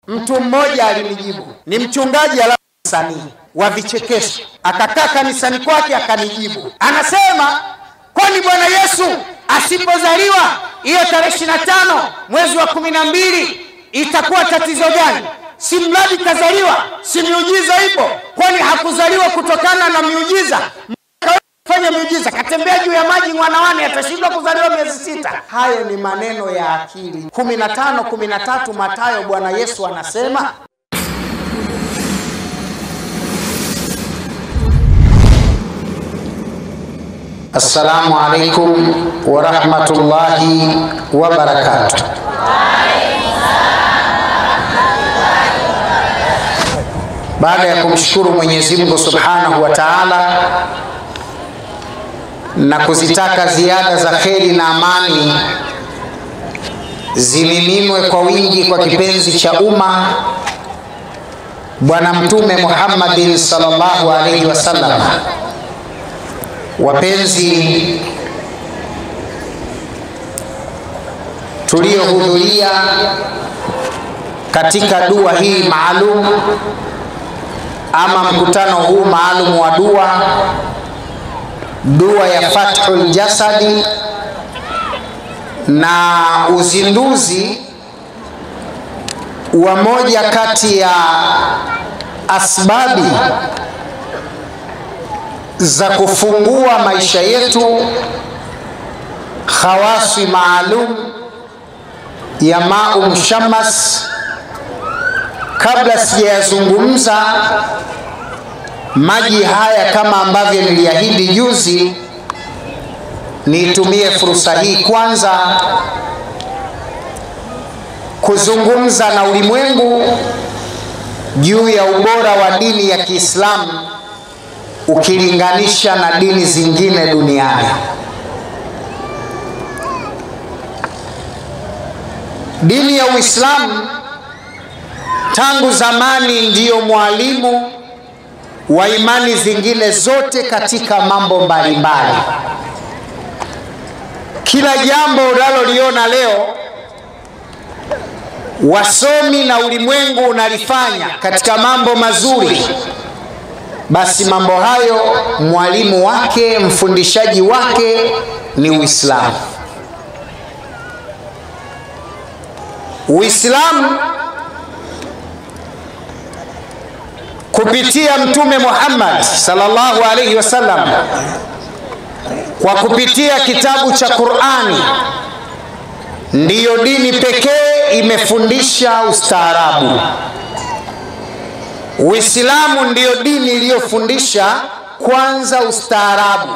Mtu mmoja alinijibu, ni mchungaji alafu msanii wa vichekesho, akakaa kanisani kwake akanijibu, anasema kwani Bwana Yesu asipozaliwa hiyo tarehe ishirini na tano mwezi wa kumi na mbili itakuwa tatizo gani? Si mradi kazaliwa, si miujiza ipo? Kwani hakuzaliwa kutokana na miujiza? fanya miujiza, katembea juu ya maji mwanawane, atashindwa kuzaliwa miezi sita? Hayo ni maneno ya akili. kumi na tano kumi na tatu Mathayo, Bwana Yesu anasema Assalamu alaikum warahmatullahi wabarakatuh. Baada ya kumshukuru Mwenyezi Mungu Subhanahu wa Ta'ala na kuzitaka ziada za kheri na amani zimiminwe kwa wingi kwa kipenzi cha umma Bwana Mtume Muhammadin sallallahu alaihi wasallam. Wapenzi tuliohudhuria katika dua hii maalum ama mkutano huu maalum wa dua dua ya Fathul Jasadi na uzinduzi wa moja kati ya asbabi za kufungua maisha yetu, khawasi maalum ya Mau Mshamas. Kabla sijayazungumza maji haya kama ambavyo niliahidi juzi, niitumie fursa hii kwanza kuzungumza na ulimwengu juu ya ubora wa dini ya Kiislamu ukilinganisha na dini zingine duniani. Dini ya Uislamu tangu zamani ndiyo mwalimu wa imani zingine zote katika mambo mbalimbali. Kila jambo unaloliona leo wasomi na ulimwengu unalifanya katika mambo mazuri, basi mambo hayo mwalimu wake, mfundishaji wake ni Uislamu. Uislamu kupitia Mtume Muhammad sallallahu alaihi wasallam, kwa kupitia kitabu cha Qur'ani, ndiyo dini pekee imefundisha ustaarabu. Uislamu ndiyo dini iliyofundisha kwanza ustaarabu.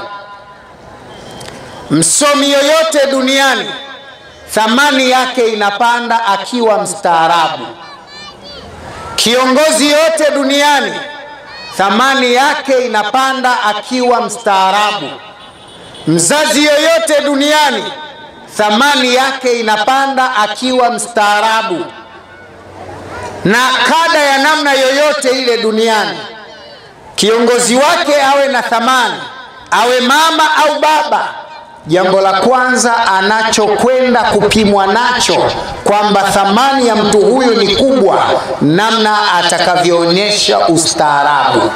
Msomi yoyote duniani thamani yake inapanda akiwa mstaarabu. Kiongozi yote duniani thamani yake inapanda akiwa mstaarabu. Mzazi yoyote duniani thamani yake inapanda akiwa mstaarabu. Na kada ya namna yoyote ile duniani, kiongozi wake awe na thamani, awe mama au baba, jambo la kwanza anachokwenda kupimwa nacho kwamba thamani ya mtu huyu ni kubwa, namna atakavyoonyesha ustaarabu.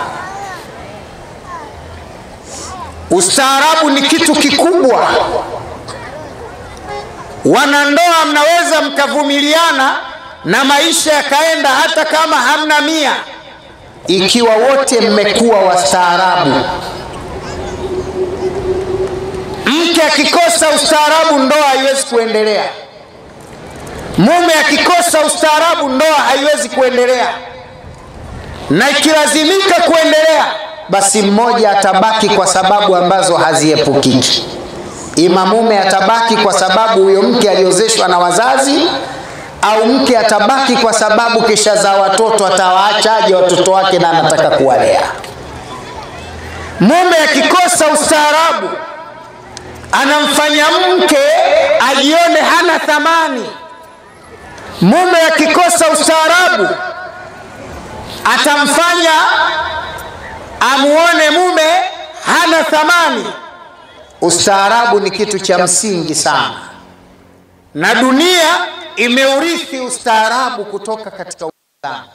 Ustaarabu ni kitu kikubwa. Wanandoa mnaweza mkavumiliana na maisha yakaenda hata kama hamna mia, ikiwa wote mmekuwa wastaarabu. Mke akikosa ustaarabu, ndoa haiwezi kuendelea. Mume akikosa ustaarabu, ndoa haiwezi kuendelea, na ikilazimika kuendelea, basi mmoja atabaki kwa sababu ambazo haziepukiki. Ima mume atabaki kwa sababu huyo mke aliozeshwa na wazazi, au mke atabaki kwa sababu kisha za watoto, atawaachaje watoto wake na anataka kuwalea. Mume akikosa ustaarabu anamfanya mke ajione hana thamani. Mume akikosa ustaarabu atamfanya amuone mume hana thamani. Ustaarabu ni kitu cha msingi sana, na dunia imeurithi ustaarabu kutoka katika Uislamu,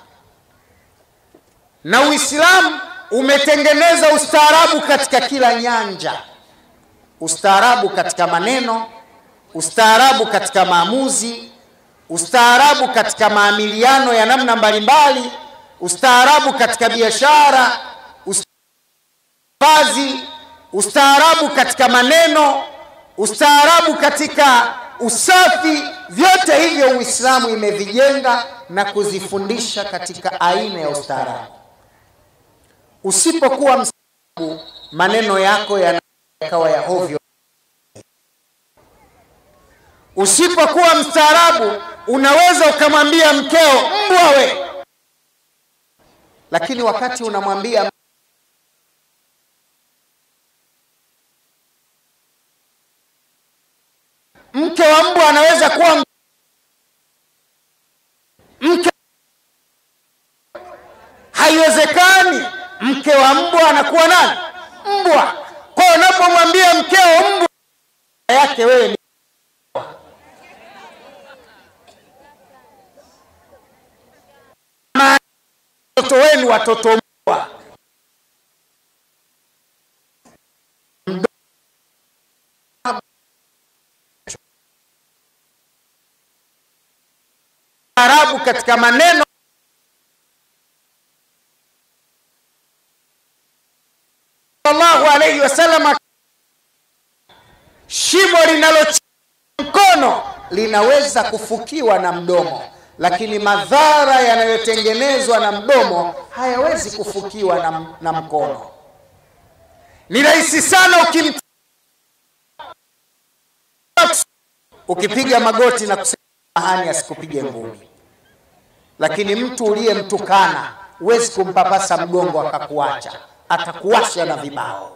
na Uislamu umetengeneza ustaarabu katika kila nyanja, ustaarabu katika maneno, ustaarabu katika maamuzi, ustaarabu katika maamiliano ya namna mbalimbali, ustaarabu katika biashara, ustaazi, ustaarabu katika maneno, ustaarabu katika usafi. Vyote hivyo Uislamu imevijenga na kuzifundisha katika aina ya ustaarabu. Usipokuwa mstaarabu, maneno yako yanakawa ya ovyo. Usipokuwa mstaarabu, unaweza ukamwambia mkeo mbwa we, lakini wakati unamwambia mke wa mbwa anaweza kuwa mke, haiwezekani. Mke wa mbwa anakuwa nani? Mbwa. Kwa hiyo unapomwambia mkeo mbwa yake wewe ni watoto wenu watoto mbwa. Arabu katika maneno sallallahu alayhi wasallam, shimo linalo mkono linaweza kufukiwa na mdomo, lakini madhara yanayotengenezwa na mdomo hayawezi kufukiwa na, na mkono. Ni rahisi sana ukim ukipiga magoti na kusema mahani asikupige ngumi, lakini mtu uliyemtukana huwezi kumpapasa mgongo akakuacha, atakuwasha na vibao.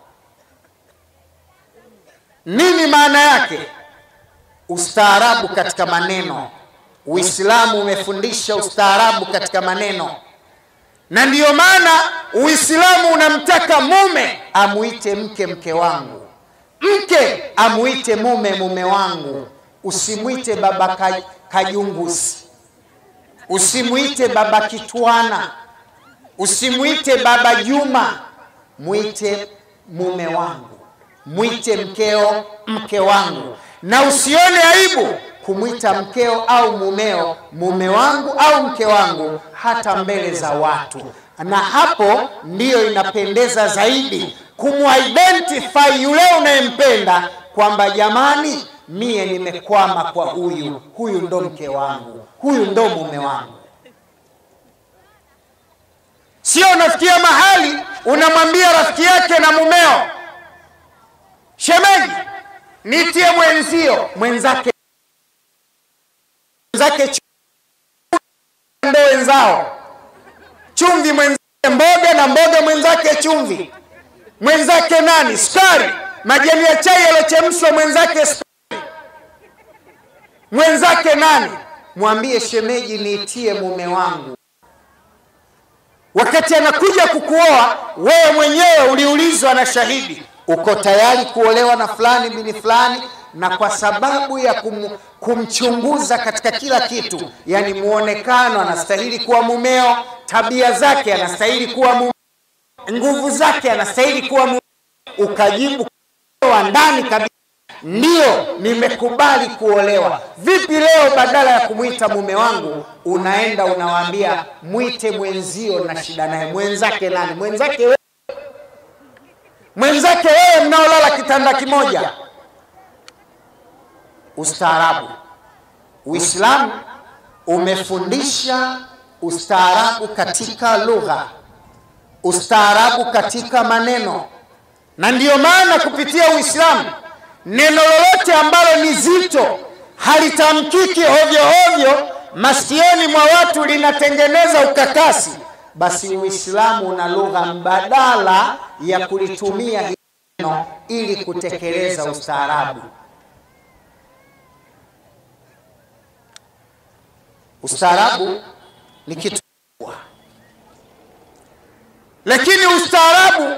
Nini maana yake? Ustaarabu katika maneno. Uislamu umefundisha ustaarabu katika maneno, na ndiyo maana Uislamu unamtaka mume amuite mke mke wangu, mke amuite mume mume wangu. Usimwite baba Kajungusi, usimwite baba Kitwana, usimwite baba Juma, mwite mume wangu, mwite mkeo mke wangu, na usione aibu kumwita mkeo au mumeo mume wangu au mke wangu, hata mbele za watu. Na hapo ndiyo inapendeza zaidi kumuidentify yule unayempenda kwamba jamani, mie nimekwama kwa huyu, huyu ndo mke wangu, huyu ndo mume wangu. Sio unafikia mahali unamwambia rafiki yake na mumeo, shemeji, nitie mwenzio, mwenzake mwenzake ndo wenzao, chumvi mwenzake mboga, na mboga mwenzake chumvi, mwenzake nani sukari, majani ya chai yalochemshwa mwenzake sukari, mwenzake nani. Mwambie shemeji, niitie mume wangu. Wakati anakuja kukuoa wewe mwenyewe uliulizwa na shahidi, uko tayari kuolewa na fulani bini fulani na kwa sababu ya kum, kumchunguza katika kila kitu, yani muonekano, anastahili kuwa mumeo, tabia zake anastahili kuwa mumeo, nguvu zake anastahili kuwa mumeo, ukajibu wa ndani kabisa, ndiyo nimekubali kuolewa. Vipi leo badala ya kumwita mume wangu unaenda unawaambia mwite mwenzio na shida naye? Mwenzake nani? Mwenzake wewe, mwenzake wewe mnaolala kitanda kimoja Ustaarabu. Uislamu umefundisha ustaarabu katika lugha, ustaarabu katika maneno, na ndiyo maana kupitia Uislamu neno lolote ambalo ni zito halitamkiki ovyo ovyo masikioni mwa watu linatengeneza ukakasi, basi Uislamu una lugha mbadala ya kulitumia hili neno ili kutekeleza ustaarabu. Ustaarabu ni kitu kubwa, lakini ustaarabu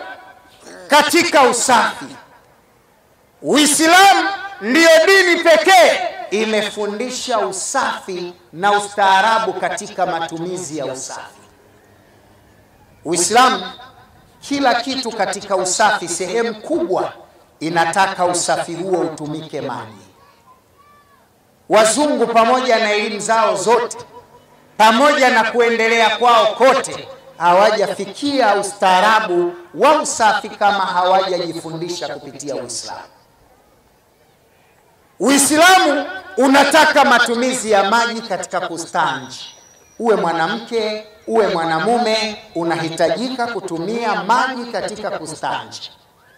katika usafi. Uislamu ndiyo dini pekee imefundisha usafi na ustaarabu katika matumizi ya usafi. Uislamu kila kitu katika usafi, sehemu kubwa inataka usafi huo utumike maji. Wazungu pamoja na elimu zao zote, pamoja na kuendelea kwao kote, hawajafikia ustaarabu wa usafi kama hawajajifundisha kupitia Uislamu. Uislamu unataka matumizi ya maji katika kustanji. Uwe mwanamke uwe mwanamume, unahitajika kutumia maji katika kustanji,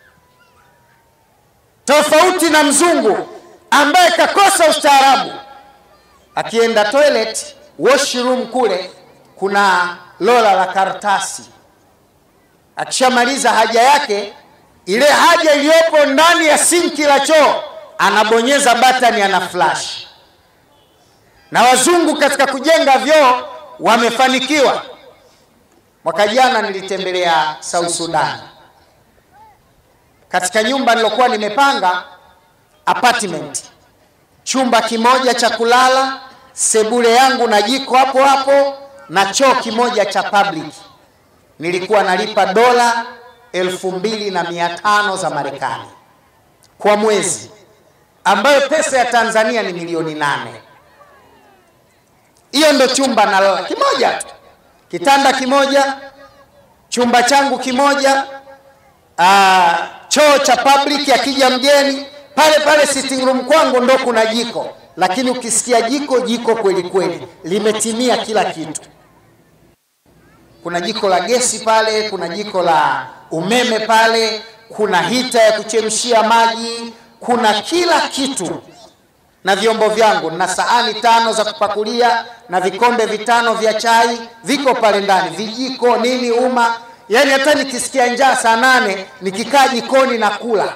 tofauti na mzungu ambaye kakosa ustaarabu. Akienda toilet washroom, kule kuna lola la karatasi. Akishamaliza haja yake, ile haja iliyopo ndani ya sinki la choo anabonyeza batani, ana flash. Na wazungu katika kujenga vyoo wamefanikiwa. Mwaka jana nilitembelea South Sudan, katika nyumba nilokuwa nimepanga apartment, chumba kimoja cha kulala, sebule yangu na jiko hapo hapo na choo kimoja cha public. Nilikuwa nalipa dola elfu mbili na mia tano za Marekani kwa mwezi, ambayo pesa ya Tanzania ni milioni nane. Hiyo ndo chumba nalala kimoja tu, kitanda kimoja, chumba changu kimoja, aa, choo cha public, akija mgeni pale pale sitting room kwangu ndo kuna jiko, lakini ukisikia jiko jiko kweli kweli, limetimia kila kitu. Kuna jiko la gesi pale, kuna jiko la umeme pale, kuna hita ya kuchemshia maji, kuna kila kitu na vyombo vyangu na sahani tano za kupakulia na vikombe vitano vya chai viko pale ndani, vijiko nini, uma. Yani hata nikisikia njaa saa nane nikikaa jikoni na kula,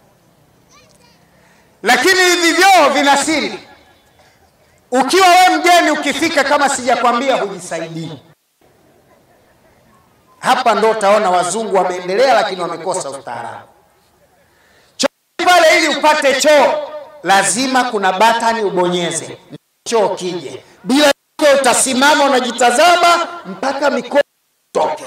lakini hivi vyoo vina siri. Ukiwa we mgeni, ukifika kama sijakwambia, hujisaidii. Hapa ndo utaona wazungu wameendelea, lakini wamekosa ustaarabu. Choo pale, ili upate choo lazima kuna batani ubonyeze choo kije. Bila hiyo utasimama unajitazama mpaka mikono toke.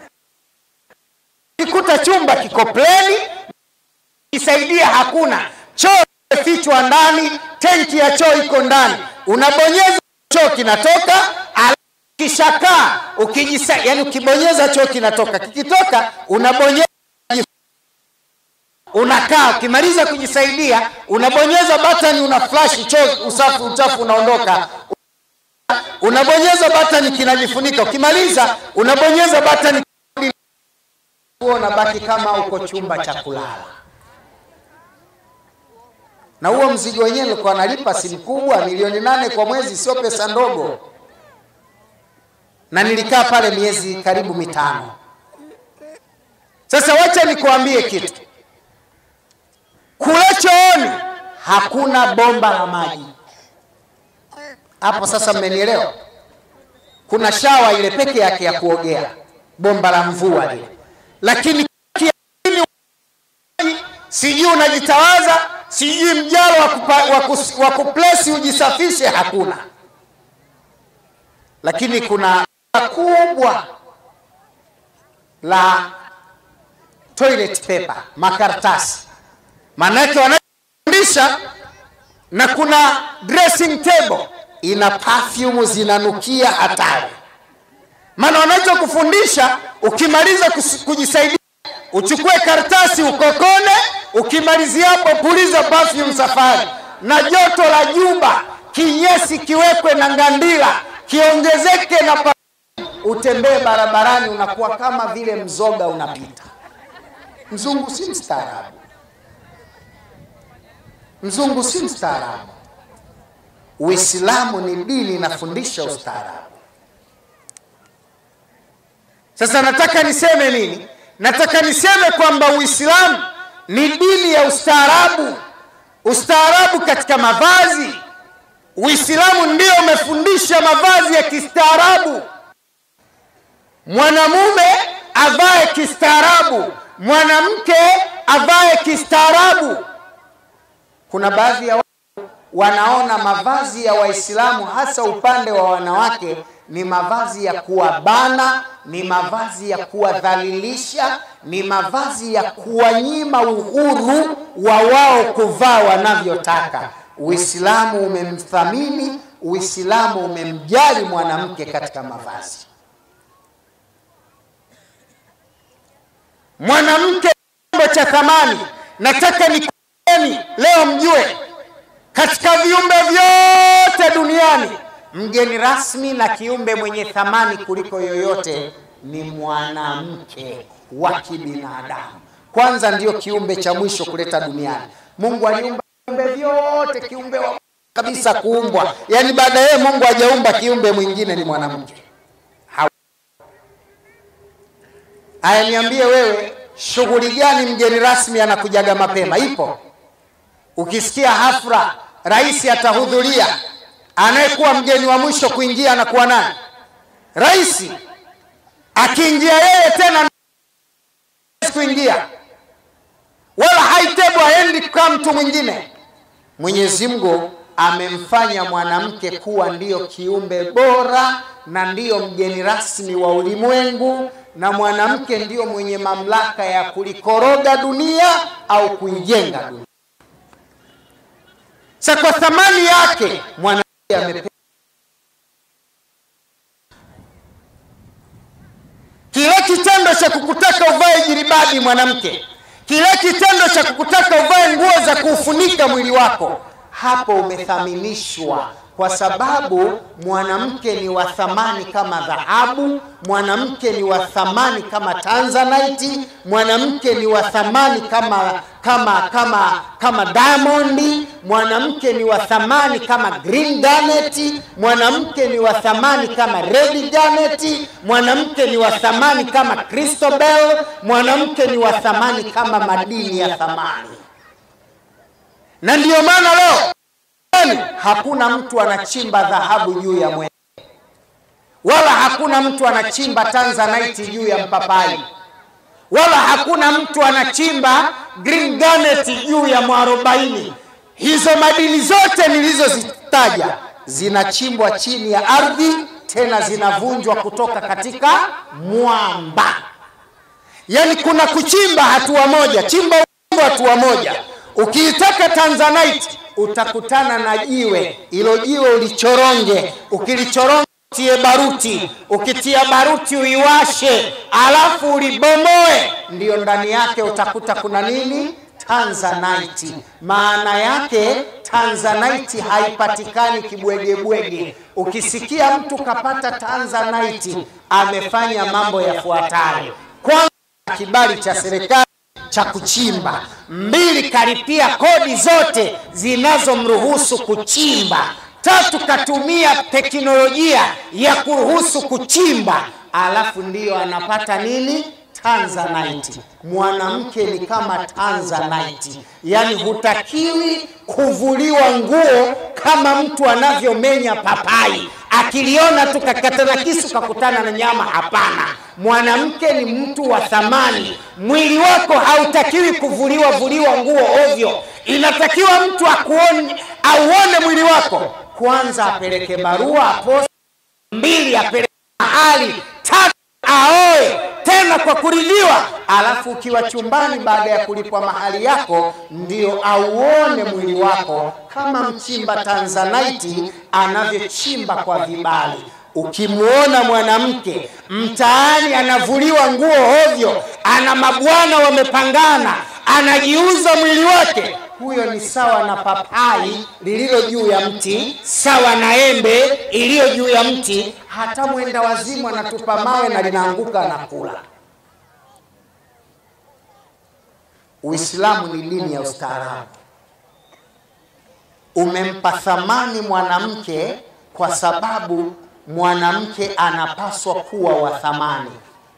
Kikuta chumba kiko pleni, kisaidia hakuna choo, imefichwa ndani, tenki ya choo iko ndani, unabonyeza choo kinatoka, kishakaa ukijisa, yani ukibonyeza choo kinatoka, kikitoka unabonyeza unakaa ukimaliza kujisaidia unabonyeza batani una flash choo usafi uchafu unaondoka unabonyeza batani kinajifunika ukimaliza unabonyeza batani unabaki kama uko chumba cha kulala na huo mzigo wenyewe nilikuwa nalipa si mkubwa milioni nane kwa mwezi sio pesa ndogo na nilikaa pale miezi karibu mitano sasa wacha nikuambie kitu kule chooni hakuna bomba la maji hapo. Sasa mmenielewa? Kuna shawa ile peke yake ya kuogea, bomba la mvua lile, lakini sijui unajitawaza, sijui mjalo wa kuplesi ujisafishe, hakuna. Lakini kuna kubwa la toilet paper, makaratasi Maanake wanafundisha na kuna dressing table ina perfume zinanukia hatari. Maana wanachokufundisha ukimaliza kujisaidia, uchukue karatasi ukokone, ukimalizia hapo puliza perfume safari, na joto la juba, kinyesi kiwekwe na ngandila kiongezeke na perfume, utembee barabarani unakuwa kama vile mzoga unapita. Mzungu si mstaarabu. Mzungu si mstaarabu. Uislamu ni dini inafundisha ustaarabu. Sasa nataka niseme nini? Nataka niseme kwamba Uislamu ni dini ya ustaarabu, ustaarabu katika mavazi. Uislamu ndio umefundisha mavazi ya kistaarabu, mwanamume avae kistaarabu, mwanamke avae kistaarabu. Kuna baadhi ya watu wanaona mavazi ya Waislamu hasa upande wa wanawake ni mavazi ya kuwabana, ni mavazi ya kuwadhalilisha, ni mavazi ya kuwanyima uhuru wa wao kuvaa wanavyotaka. Uislamu umemthamini, Uislamu umemjali mwanamke katika mavazi. Mwanamke chombo cha thamani. Nataka nikueni leo mjue, katika viumbe vyote duniani mgeni rasmi na kiumbe mwenye thamani kuliko yoyote ni mwanamke wa kibinadamu. Kwanza ndiyo kiumbe cha mwisho kuleta duniani. Mungu aliumba viumbe vyote, kiumbe wa kabisa kuumbwa, yaani baada yeye Mungu hajaumba kiumbe mwingine ni mwanamke. Aya, niambie wewe, shughuli gani mgeni rasmi anakujaga mapema? Ipo? Ukisikia hafla rais atahudhuria, anayekuwa mgeni wa mwisho kuingia anakuwa nani? Rais. Akiingia yeye tena kuingia, wala haitebu haendi kwa mtu mwingine. Mwenyezi Mungu amemfanya mwanamke kuwa ndiyo kiumbe bora na ndiyo mgeni rasmi wa ulimwengu, na mwanamke ndiyo mwenye mamlaka ya kulikoroga dunia au kuijenga dunia. Sa kwa thamani yake mwanamke amepewa kile kitendo cha kukutaka uvae jilibadi mwanamke, kile kitendo cha kukutaka uvae nguo za kuufunika mwili wako, hapo umethaminishwa, kwa sababu mwanamke ni wa thamani kama dhahabu, mwanamke ni wa thamani kama tanzanite, mwanamke ni wa thamani kama kama kama kama diamond, mwanamke ni wa thamani kama green garnet, mwanamke ni wa thamani kama red garnet, mwanamke ni wa thamani kama crystal bell, mwanamke ni wa thamani kama madini ya thamani. Na ndiyo maana leo hakuna mtu anachimba dhahabu juu ya mwembe, wala hakuna mtu anachimba tanzanite juu ya mpapai, wala hakuna mtu anachimba green garnet juu ya mwarobaini. Hizo madini zote nilizozitaja zinachimbwa chini ya ardhi, tena zinavunjwa kutoka katika mwamba. Yaani kuna kuchimba hatua moja, chimba hatua moja. Ukiitaka tanzanite utakutana na jiwe, ilo jiwe ulichoronge, ukilichoronga tie baruti, ukitia baruti uiwashe, alafu ulibomoe, ndiyo ndani yake utakuta kuna nini? Tanzanite. Maana yake tanzanite haipatikani kibwegebwege. Ukisikia mtu kapata tanzanite, amefanya mambo yafuatayo: kwanza, kibali cha serikali cha kuchimba. Mbili, karipia kodi zote zinazomruhusu kuchimba. Tatu, katumia teknolojia ya kuruhusu kuchimba, alafu ndiyo anapata nini? Tanzanite. Mwanamke ni kama tanzanite, yaani hutakiwi kuvuliwa nguo kama mtu anavyomenya papai akiliona tu kakata na kisu kakutana na nyama. Hapana, mwanamke ni mtu wa thamani. Mwili wako hautakiwi kuvuliwa vuliwa nguo ovyo. Inatakiwa mtu akuone, auone mwili wako. Kwanza apeleke barua aposti, mbili apeleke mahali, tatu aoe tena kwa kuridhiwa, alafu ukiwa chumbani, baada ya kulipwa mahali yako, ndio auone mwili wako kama mchimba tanzanite anavyochimba kwa vibali. Ukimwona mwanamke mtaani anavuliwa nguo ovyo, ana mabwana wamepangana, anajiuza mwili wake, huyo ni sawa na papai lililo juu ya mti, sawa na embe iliyo juu ya mti. Hata mwenda wazimu anatupa mawe na linaanguka na kula. Uislamu ni dini ya ustaarabu, umempa thamani mwanamke kwa sababu mwanamke anapaswa kuwa wa thamani.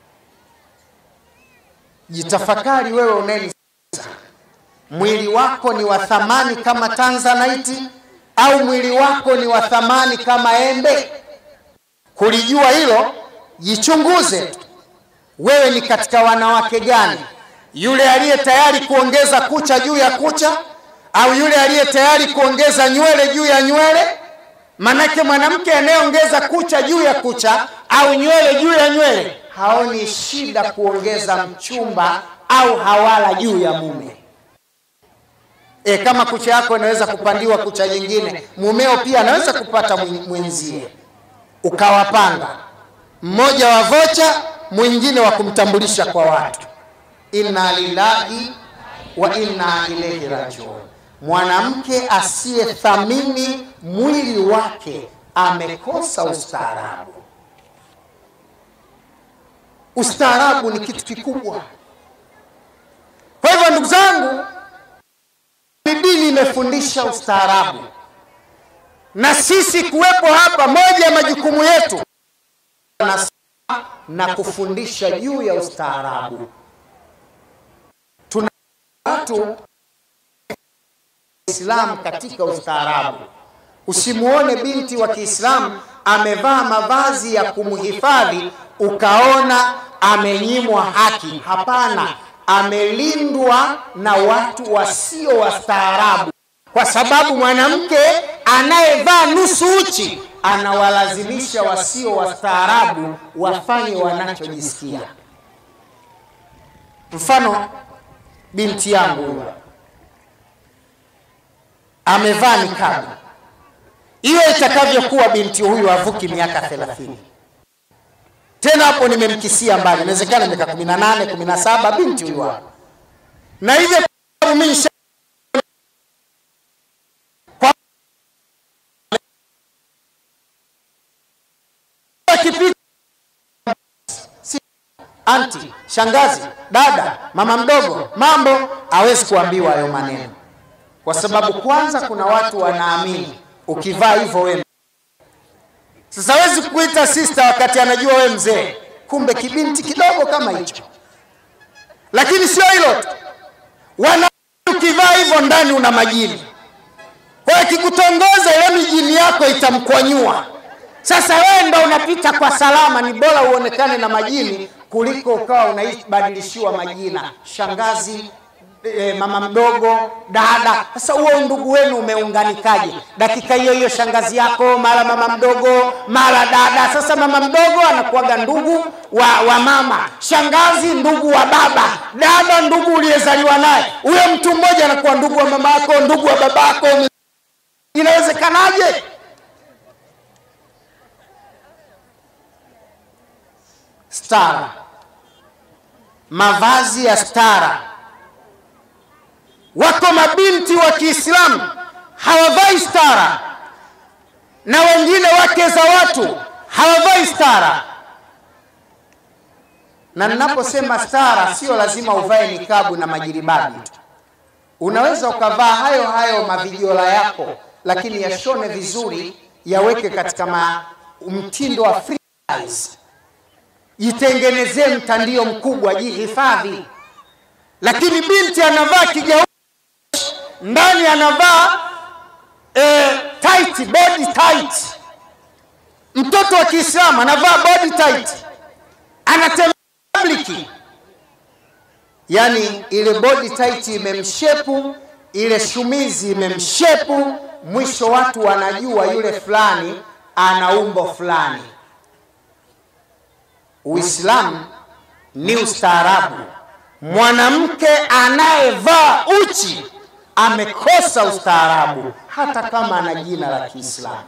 Jitafakari wewe unayenisikiliza, mwili wako ni wa thamani kama tanzanite au mwili wako ni wa thamani kama embe? Kulijua hilo, jichunguze tu. Wewe ni katika wanawake gani? Yule aliye tayari kuongeza kucha juu ya kucha, au yule aliye tayari kuongeza nywele juu ya nywele manake mwanamke anayeongeza kucha juu ya kucha au nywele juu ya nywele haoni shida kuongeza mchumba au hawala juu ya mume e, kama kucha yako inaweza kupandiwa kucha nyingine mumeo pia anaweza kupata mwenzie ukawapanga mmoja wa vocha mwingine wa kumtambulisha kwa watu inna lillahi wa inna ilaihi rajiun mwanamke asiyethamini mwili wake amekosa ustaarabu ustaarabu ni kitu kikubwa kwa hivyo ndugu zangu dini imefundisha ustaarabu na sisi kuwepo hapa moja ya majukumu yetu na, na kufundisha juu ya ustaarabu tuna watu Islam katika ustaarabu. Usimuone binti wa Kiislamu amevaa mavazi ya kumhifadhi ukaona amenyimwa haki. Hapana, amelindwa na watu wasio wastaarabu, kwa sababu mwanamke anayevaa nusu uchi anawalazimisha wasio wastaarabu wafanye wanachojisikia. Mfano, binti yangu huyo amevaa nikabu, hiyo itakavyokuwa binti huyu avuki miaka thelathini tena hapo nimemkisia mbali, inawezekana miaka kumi na nane kumi na saba binti huyu hapo, na hivyo mimi anti, shangazi, dada, mama mdogo, mambo, hawezi kuambiwa hayo maneno, kwa sababu kwanza kuna watu wanaamini ukivaa hivyo wewe. Sasa hawezi kuita sister wakati anajua wewe mzee, kumbe kibinti kidogo kama hicho. Lakini sio hilo tu, wana ukivaa hivyo ndani una majini, kwa hiyo akikutongoza ile mijini yako itamkwanyua. Sasa wewe ndo unapita kwa salama, ni bora uonekane na majini kuliko ukawa unaibadilishiwa majina, shangazi e, mama mdogo, dada. Sasa huo ndugu wenu umeunganikaje? Dakika hiyo hiyo shangazi yako, mara mama mdogo, mara dada. Sasa mama mdogo anakuwaga ndugu wa, wa mama, shangazi ndugu wa baba, dada ndugu uliyezaliwa naye. Huyo mtu mmoja anakuwa ndugu wa mama yako, ndugu wa baba yako. Inawezekanaje? Stara, mavazi ya stara. Wako mabinti wa Kiislamu hawavai stara, na wengine wake za watu hawavai stara. Na ninaposema stara, sio lazima uvae nikabu na majiribabi tu. Unaweza ukavaa hayo hayo mavijola yako, lakini yashone vizuri, yaweke katika ma, mtindo wa freestyle jitengenezee mtandio mkubwa, jihifadhi. Lakini binti anavaa kigauni ndani, anavaa eh, tight, body tight. Mtoto wa Kiislamu anavaa body tight, anatembea public, yani ile body tight imemshepu, ile shumizi imemshepu, mwisho watu wanajua yule fulani ana umbo fulani. Uislamu ni ustaarabu. Mwanamke anayevaa uchi amekosa ustaarabu, hata kama ana jina la Kiislamu.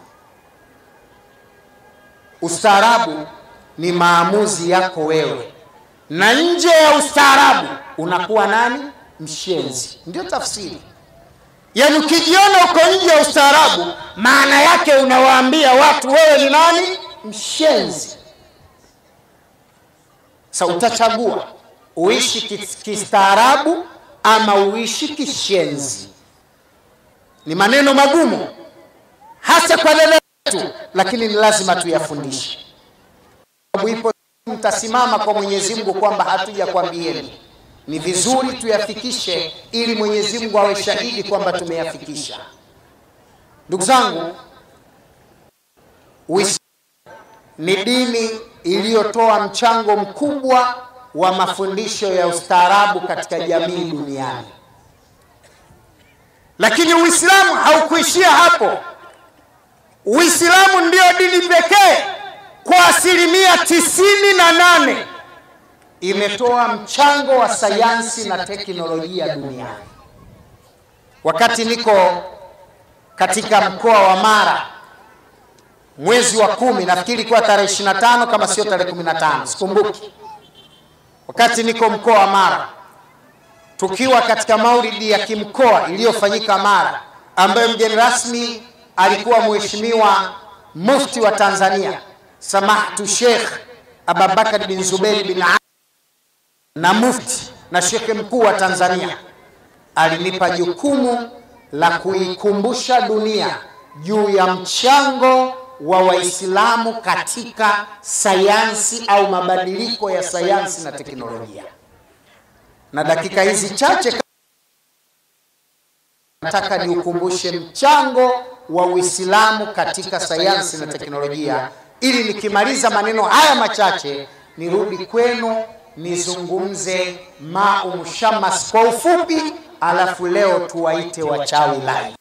Ustaarabu ni maamuzi yako wewe, na nje ya ustaarabu unakuwa nani? Mshenzi. Ndio tafsiri. Yaani ukijiona uko nje ya ustaarabu, maana yake unawaambia watu wewe ni nani? Mshenzi. Sa utachagua uishi kistaarabu ama uishi kishenzi. Ni maneno magumu hasa kwa dada yetu, lakini ni lazima tuyafundishe. Sababu ipo mtasimama kwa Mwenyezi Mungu kwamba hatujakwambieni. Ni vizuri tuyafikishe ili Mwenyezi Mungu awe shahidi kwamba tumeyafikisha. Ndugu zangu, Uislamu ni dini iliyotoa mchango mkubwa wa mafundisho ya ustaarabu katika jamii duniani. Lakini Uislamu haukuishia hapo. Uislamu ndio dini pekee kwa asilimia tisini na nane imetoa mchango wa sayansi na teknolojia duniani. Wakati niko katika mkoa wa Mara mwezi wa kumi, nafikiri kuwa tarehe 25 kama sio tarehe 15, sikumbuki. Wakati niko mkoa wa Mara tukiwa katika maulidi ya kimkoa iliyofanyika Mara, ambayo mgeni rasmi alikuwa Mheshimiwa Mufti wa Tanzania Samahtu Sheikh Abubakar bin Zuberi bin Ali na mufti na shekhe mkuu wa Tanzania alinipa jukumu la kuikumbusha dunia juu ya mchango wa Waislamu katika sayansi au mabadiliko ya sayansi na teknolojia. Na dakika hizi chache nataka niukumbushe mchango wa Uislamu katika sayansi na teknolojia, ili nikimaliza maneno haya machache nirudi kwenu nizungumze mau mushamas kwa ufupi, alafu leo tuwaite wachawi live,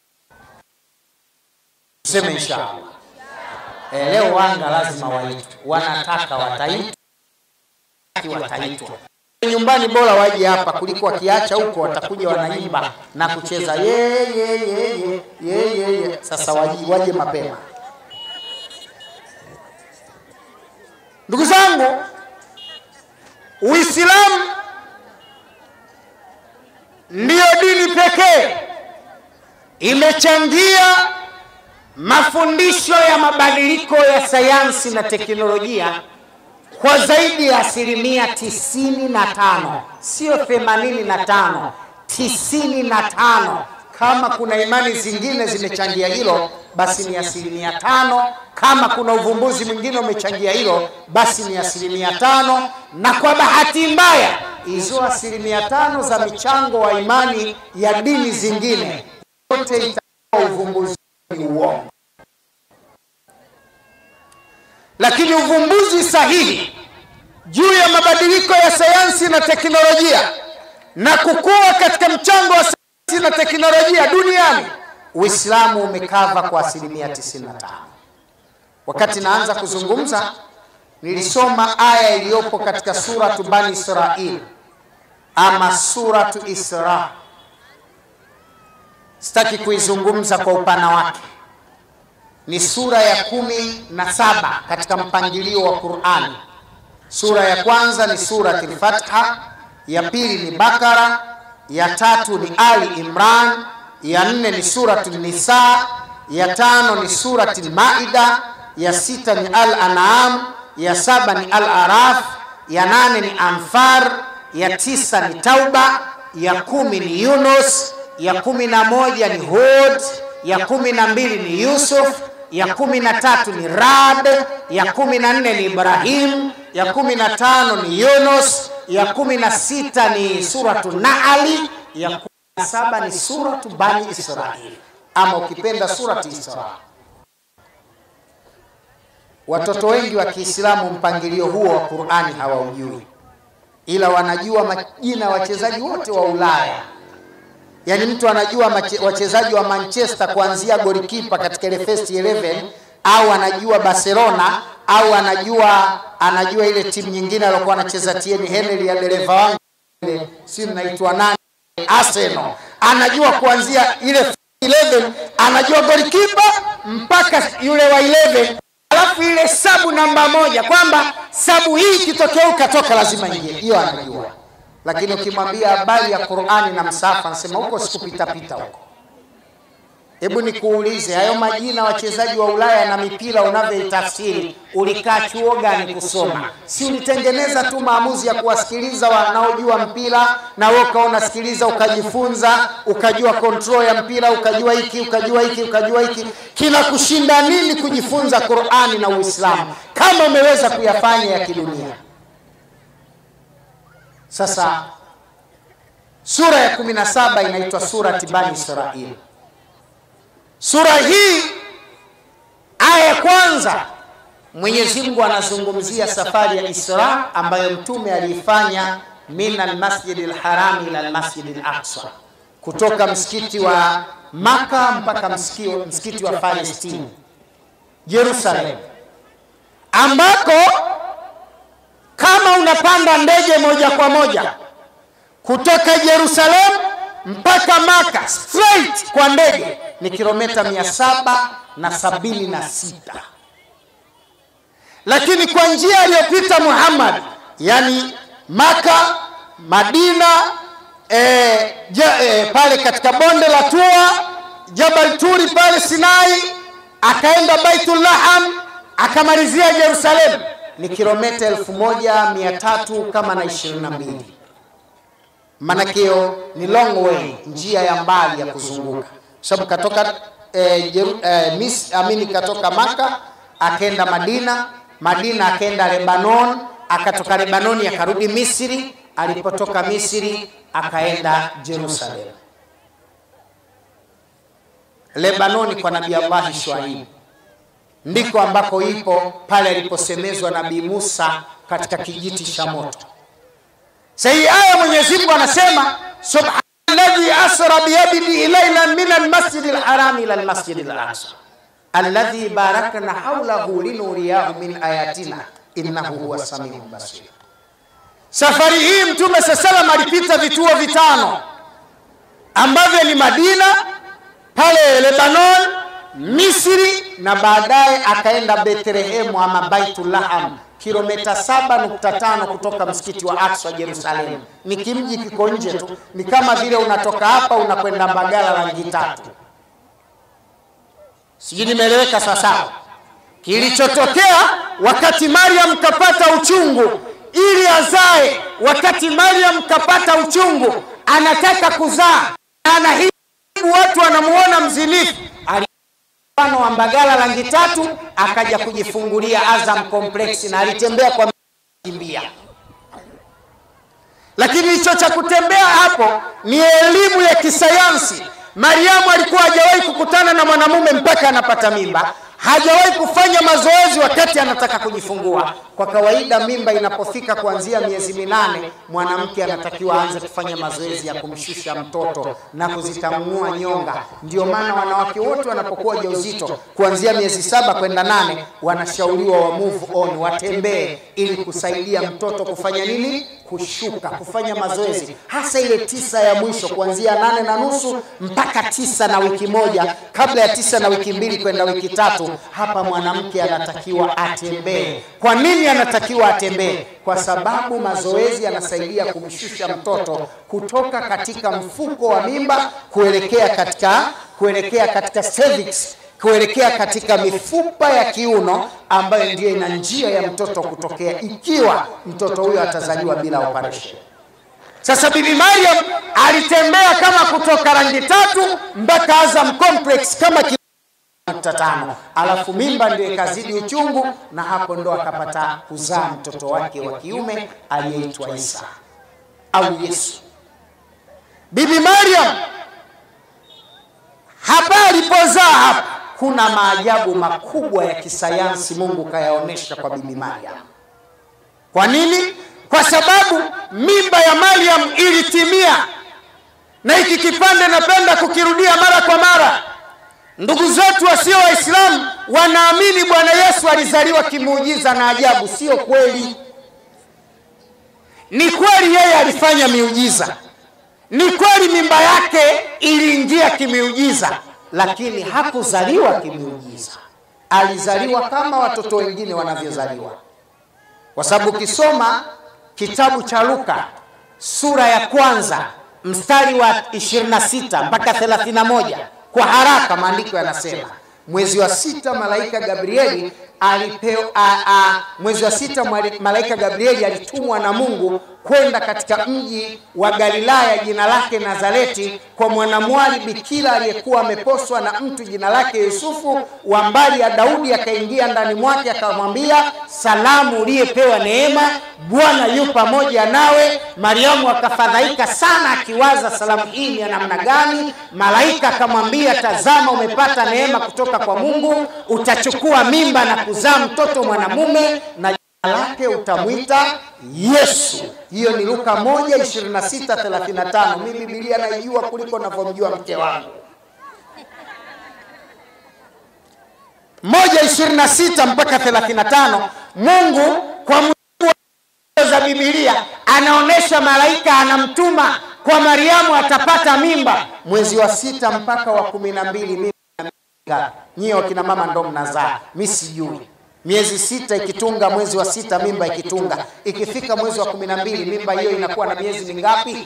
tuseme inshallah. E, leo wanga lazima waitwe, wanataka wataitwa, wataitwa nyumbani, bora waje hapa kuliko wakiacha huko, watakuja wanaimba na kucheza ye ye ye ye ye ye ye. Sasa waje, waje mapema, ndugu zangu. Uislamu ndiyo dini pekee imechangia mafundisho ya mabadiliko ya sayansi na teknolojia kwa zaidi ya asilimia tisini na tano, sio themanini na tano, tisini na tano. Kama kuna imani zingine zimechangia hilo, basi ni asilimia tano. Kama kuna uvumbuzi mwingine umechangia hilo, basi ni asilimia tano. Na kwa bahati mbaya, hizo asilimia tano za michango wa imani ya dini zingine yote itakuwa uvumbuzi ni uongo, lakini uvumbuzi sahihi juu ya mabadiliko ya sayansi na teknolojia na kukua katika mchango wa sayansi na teknolojia duniani, Uislamu umekava kwa asilimia 95. Wakati naanza kuzungumza, nilisoma aya iliyopo katika suratu Bani Israil ama suratu Isra. Sitaki kuizungumza kwa upana wake. Ni sura ya kumi na saba katika mpangilio wa Qur'ani. Sura ya kwanza ni surati al-Fatha, ya pili ni Bakara, ya tatu ni Ali Imran, ya nne ni suratu Nisa, ya tano ni surati al-Maida, ya sita ni Al-An'am, ya saba ni Al-Araf, ya nane ni Anfar, ya tisa ni Tauba, ya kumi ni Yunus, ya kumi na moja ni Hud, ya kumi na mbili ni Yusuf, ya kumi na tatu ni Rad, ya kumi na nne ni Ibrahim, ya kumi na tano ni Yunus, ya kumi na sita ni suratu Naali, ya kumi na saba ni suratu Bani Israil, ama ukipenda surati Isra. Watoto wengi wa Kiislamu mpangilio huo wa Qur'ani hawaujui, ila wanajua majina ya wachezaji wote wa Ulaya. Yaani mtu anajua wachezaji wa Manchester kuanzia golikipa katika ile first 11 au anajua Barcelona au anajua anajua ile timu nyingine aliyokuwa anacheza Thierry Henry ya dereva wangu ile si naitwa nani Arsenal. Anajua kuanzia ile 11 anajua golikipa mpaka yule wa 11 alafu ile sabu namba moja kwamba sabu hii ikitokea ukatoka lazima ingie, hiyo anajua. Lakini ukimwambia habari ya Qur'ani na msafa, anasema huko sikupitapita huko. Hebu nikuulize, hayo majina wachezaji wa Ulaya na mipira unavyoitafsiri, ulikaa chuo gani kusoma? Si ulitengeneza tu maamuzi ya kuwasikiliza wanaojua mpira, na wewe ukawa unasikiliza ukajifunza, ukajua control ya mpira, ukajua hiki, ukajua hiki, ukajua hiki. Kina kushinda nini kujifunza Qur'ani na Uislamu kama umeweza kuyafanya ya kidunia? Sasa sura ya 17 inaitwa surati Bani Israil. Sura hii aya ya kwanza, Mwenyezi Mungu anazungumzia safari ya Isra ambayo mtume aliifanya min almasjidi alharami ila almasjidi alaqsa, kutoka msikiti wa Maka mpaka msikio, msikiti wa Palestine Jerusalem, ambako kama unapanda ndege moja kwa moja kutoka Jerusalem mpaka Maka straight kwa ndege ni kilomita mia saba na sabini na sita lakini kwa njia aliyopita Muhammad, yani Maka, Madina, e, ja, e, pale katika bonde la Tua, Jabal Turi pale Sinai, akaenda Baitul Laham, akamalizia Jerusalem, ni kilomita elfu moja mia tatu kama na ishirini na mbili. Manakio ni long way, njia ya mbali ya kuzunguka, sababu katoka e, Jeru, e, mis, amini katoka Maka akaenda Madina Madina akaenda Lebanon, akatoka Lebanoni akarudi Misri, alipotoka Misri akaenda Jerusalem. Lebanoni kwa Nabii Allah Shuaib ndiko ambako ipo pale aliposemezwa Nabii Musa katika kijiti cha moto. Sasa hii aya Mwenyezi Mungu anasema subhanalladhi asra biyadihi laylan min almasjidi alharami ila almasjidi alaqsa alladhi barakna haulahu linuriyahu min ayatina innahu huwa samiu basir. Safari hii Mtume saa salam alipita vituo vitano ambavyo ni Madina, pale Lebanon, Misri na baadaye akaenda Bethlehemu ama Baitulaham, kilomita 7.5 kutoka msikiti wa Aqsa Jerusalem. Ni kimji kiko nje tu, ni kama vile unatoka hapa unakwenda Mbagala rangi tatu sijui nimeeleweka sawasawa. Kilichotokea wakati Mariam kapata uchungu ili azae, wakati Mariam kapata uchungu anataka kuzaa, anahibu watu wanamuona mzinifu, mfano wa Mbagala rangi tatu, akaja kujifungulia Azam Complex na alitembea kwa kimbia lakini hicho cha kutembea hapo ni elimu ya kisayansi. Mariamu alikuwa hajawahi kukutana na mwanamume mpaka anapata mimba, hajawahi kufanya mazoezi wakati anataka kujifungua. Kwa kawaida mimba inapofika kuanzia miezi minane, mwanamke anatakiwa aanze kufanya mazoezi ya kumshusha mtoto na kuzitamua nyonga. Ndio maana wanawake wote wanapokuwa ujauzito kuanzia miezi saba kwenda nane, wanashauriwa wa move on, watembee ili kusaidia mtoto kufanya nini? Kushuka, kufanya mazoezi, hasa ile tisa ya mwisho kuanzia nane na nusu mpaka tisa na wiki moja, kabla ya tisa na wiki mbili kwenda wiki tatu. Hapa mwanamke anatakiwa atembee. Kwa nini anatakiwa atembee? Kwa sababu mazoezi yanasaidia kumshusha mtoto kutoka katika mfuko wa mimba kuelekea katika kuelekea katika cervix kuelekea katika mifupa ya kiuno ambayo ndiyo ina njia ya mtoto kutokea ikiwa mtoto huyo atazaliwa bila operation. Sasa Bibi Mariam alitembea kama kutoka rangi tatu mpaka Azam Complex kama nukta tano, alafu mimba ndio ikazidi uchungu, na hapo ndo akapata kuzaa mtoto wake wa kiume aliyeitwa Isa au Yesu. Bibi Mariam hapa alipozaa hapa kuna maajabu makubwa ya kisayansi Mungu kayaonesha kwa Bibi Mariam. Kwa nini? Kwa sababu mimba ya Mariam ilitimia, na hiki kipande napenda kukirudia mara kwa mara. Ndugu zetu wasio Waislamu wanaamini Bwana Yesu alizaliwa kimuujiza na ajabu. Sio kweli. Ni kweli yeye alifanya miujiza, ni kweli mimba yake iliingia kimiujiza, lakini hakuzaliwa kimiujiza. Alizaliwa kama watoto wengine wanavyozaliwa, kwa sababu ukisoma kitabu cha Luka sura ya kwanza mstari wa 26 mpaka 31 kwa haraka, maandiko yanasema mwezi wa sita malaika Gabrieli alipewa a, a, mwezi wa sita malaika Gabrieli alitumwa na Mungu kwenda katika mji wa Galilaya jina lake Nazareti, kwa mwanamwali bikira aliyekuwa ameposwa na mtu jina lake Yusufu wa mbali ya Daudi. Akaingia ndani mwake akamwambia, salamu uliyepewa neema, Bwana yu pamoja nawe. Mariamu akafadhaika sana, akiwaza salamu hii ni ya namna gani? Malaika akamwambia, tazama, umepata neema kutoka kwa Mungu, utachukua mimba na kuzaa mtoto mwanamume na lake utamwita Yesu. Hiyo ni Luka 1:26-35. Mimi Biblia naijua kuliko navyomjua mke wangu. moja ishirini na sita mpaka thelathini na tano Mungu kwa mujibu wa za Biblia anaonyesha malaika anamtuma kwa Mariamu atapata mimba mwezi wa sita mpaka wa kumi na mbili mimba nyie wakina mama ndo mnazaa, mi sijui. Miezi sita ikitunga, mwezi wa sita mimba ikitunga, ikifika mwezi wa kumi na mbili mimba hiyo inakuwa na miezi mingapi?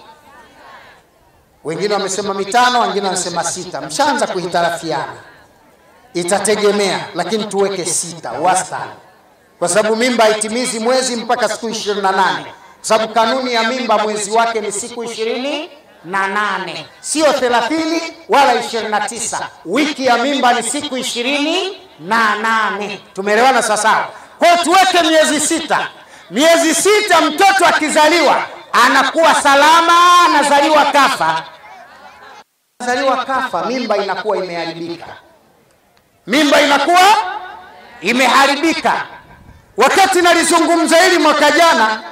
Wengine wamesema mitano, wengine wamesema sita. Mshaanza kuhitarafiana, itategemea, lakini tuweke sita wastani, kwa sababu mimba haitimizi mwezi mpaka siku ishirini na nane kwa sababu kanuni ya mimba mwezi wake ni siku ishirini na nane sio thelathini wala ishirini na tisa wiki ya mimba ni siku ishirini na nane tumeelewana sawasawa kwa hiyo tuweke miezi sita miezi sita mtoto akizaliwa anakuwa salama anazaliwa kafa anazaliwa kafa mimba inakuwa imeharibika mimba inakuwa imeharibika wakati nalizungumza hili mwaka jana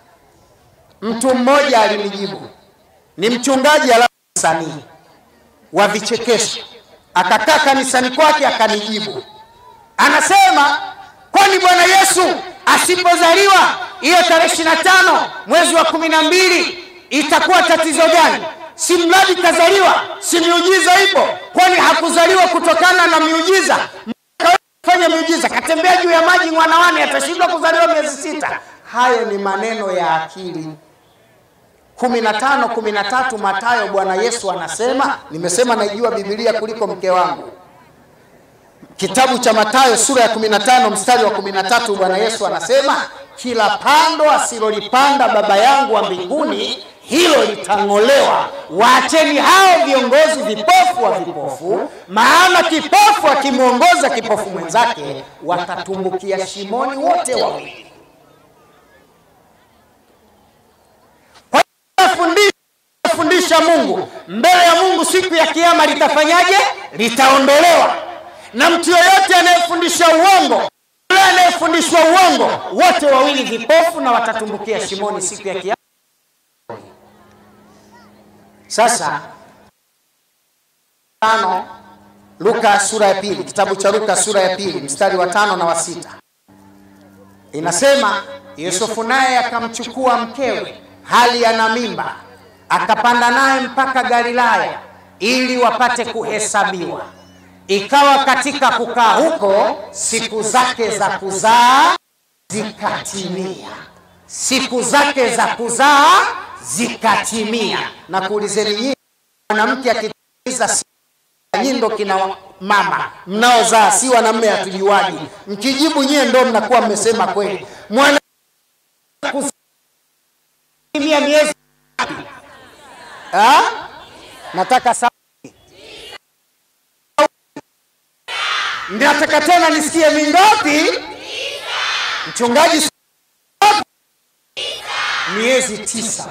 mtu mmoja alinijibu ni mchungaji alafu msanii wa vichekesho, akakaa kanisani kwake akanijibu, anasema kwani Bwana Yesu asipozaliwa hiyo tarehe ishirini na tano mwezi wa kumi na mbili itakuwa tatizo gani? Si mradi kazaliwa, si miujiza ipo? Kwani hakuzaliwa kutokana na miujiza? Fanya miujiza, katembea juu ya maji mwanawane, atashindwa kuzaliwa miezi sita? Hayo ni maneno ya akili kumi na tano kumi na tatu Mathayo, Bwana Yesu anasema, nimesema naijua Biblia kuliko mke wangu. Kitabu cha Mathayo sura ya 15 mstari wa 13, Bwana Yesu anasema, kila pando asilolipanda Baba yangu wa mbinguni hilo litang'olewa. Waacheni hao viongozi vipofu wa vipofu, maana kipofu akimwongoza kipofu mwenzake watatumbukia shimoni wote wawili. fundisha Mungu mbele ya Mungu siku ya kiyama litafanyaje? Litaondolewa. Na mtu yoyote anayefundisha uongo, yule anayefundishwa uongo, wote wawili vipofu na watatumbukia shimoni siku ya kiyama. Sasa tano, Luka sura ya pili, kitabu cha Luka sura ya pili mstari wa tano na wa sita inasema, Yusufu naye akamchukua mkewe hali ana mimba akapanda naye mpaka Galilaya ili wapate kuhesabiwa. Ikawa katika kukaa huko siku zake za kuzaa zikatimia, siku zake za kuzaa zikatimia. Na kuulizeni nyinyi, mwanamke akitimiza nyinyi ndo kina mama mnaozaa, si wanamme, hatujuaji. Mkijibu nyie ndo mnakuwa mmesema kweli. mwana kutimia miezi Ha? Nataka sauti. Nataka tena nisikie mingapi? Mchungaji miezi tisa.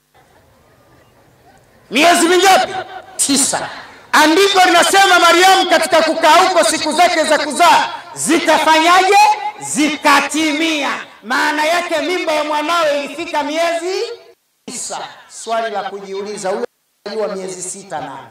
Miezi mingapi? Tisa. Andiko linasema Mariamu katika kukaa huko siku zake za kuzaa zikafanyaje? Zikatimia. Maana yake mimba ya mwanawe ilifika miezi tisa. Swali la kujiuliza, huyo alizaliwa miezi sita nani?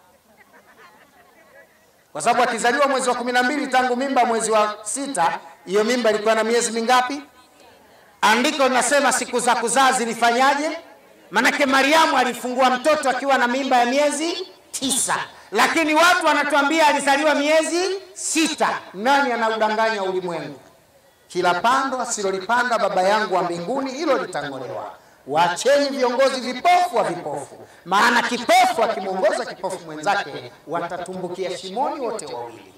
Kwa sababu akizaliwa mwezi wa kumi na mbili tangu mimba mwezi wa sita, hiyo mimba ilikuwa na miezi mingapi? Andiko linasema siku za kuzaa zilifanyaje? Manake Mariamu alifungua mtoto akiwa na mimba ya miezi tisa, lakini watu wanatuambia alizaliwa miezi sita. Nani anaudanganya ulimwengu? Kila pando asilolipanda Baba yangu wa mbinguni hilo litang'olewa. Waacheni viongozi vipofu wa vipofu, maana kipofu akimwongoza kipofu mwenzake watatumbukia shimoni wote wawili.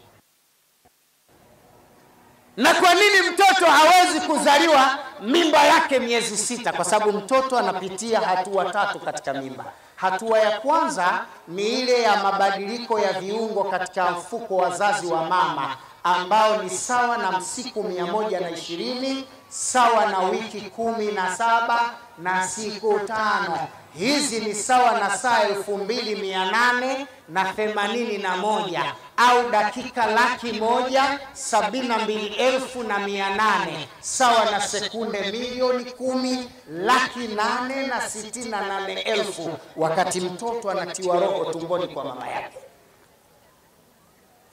Na kwa nini mtoto hawezi kuzaliwa mimba yake miezi sita? Kwa sababu mtoto anapitia hatua tatu katika mimba. Hatua ya kwanza ni ile ya mabadiliko ya viungo katika mfuko wa zazi wa mama ambao ni sawa na siku mia moja na ishirini sawa na wiki kumi na saba na siku tano. Hizi ni sawa na saa elfu mbili mia nane na themanini na moja au dakika laki moja sabini na mbili elfu na mia nane sawa na sekunde milioni kumi laki nane na sitini na nane elfu wakati mtoto anatiwa roho tumboni kwa mama yake.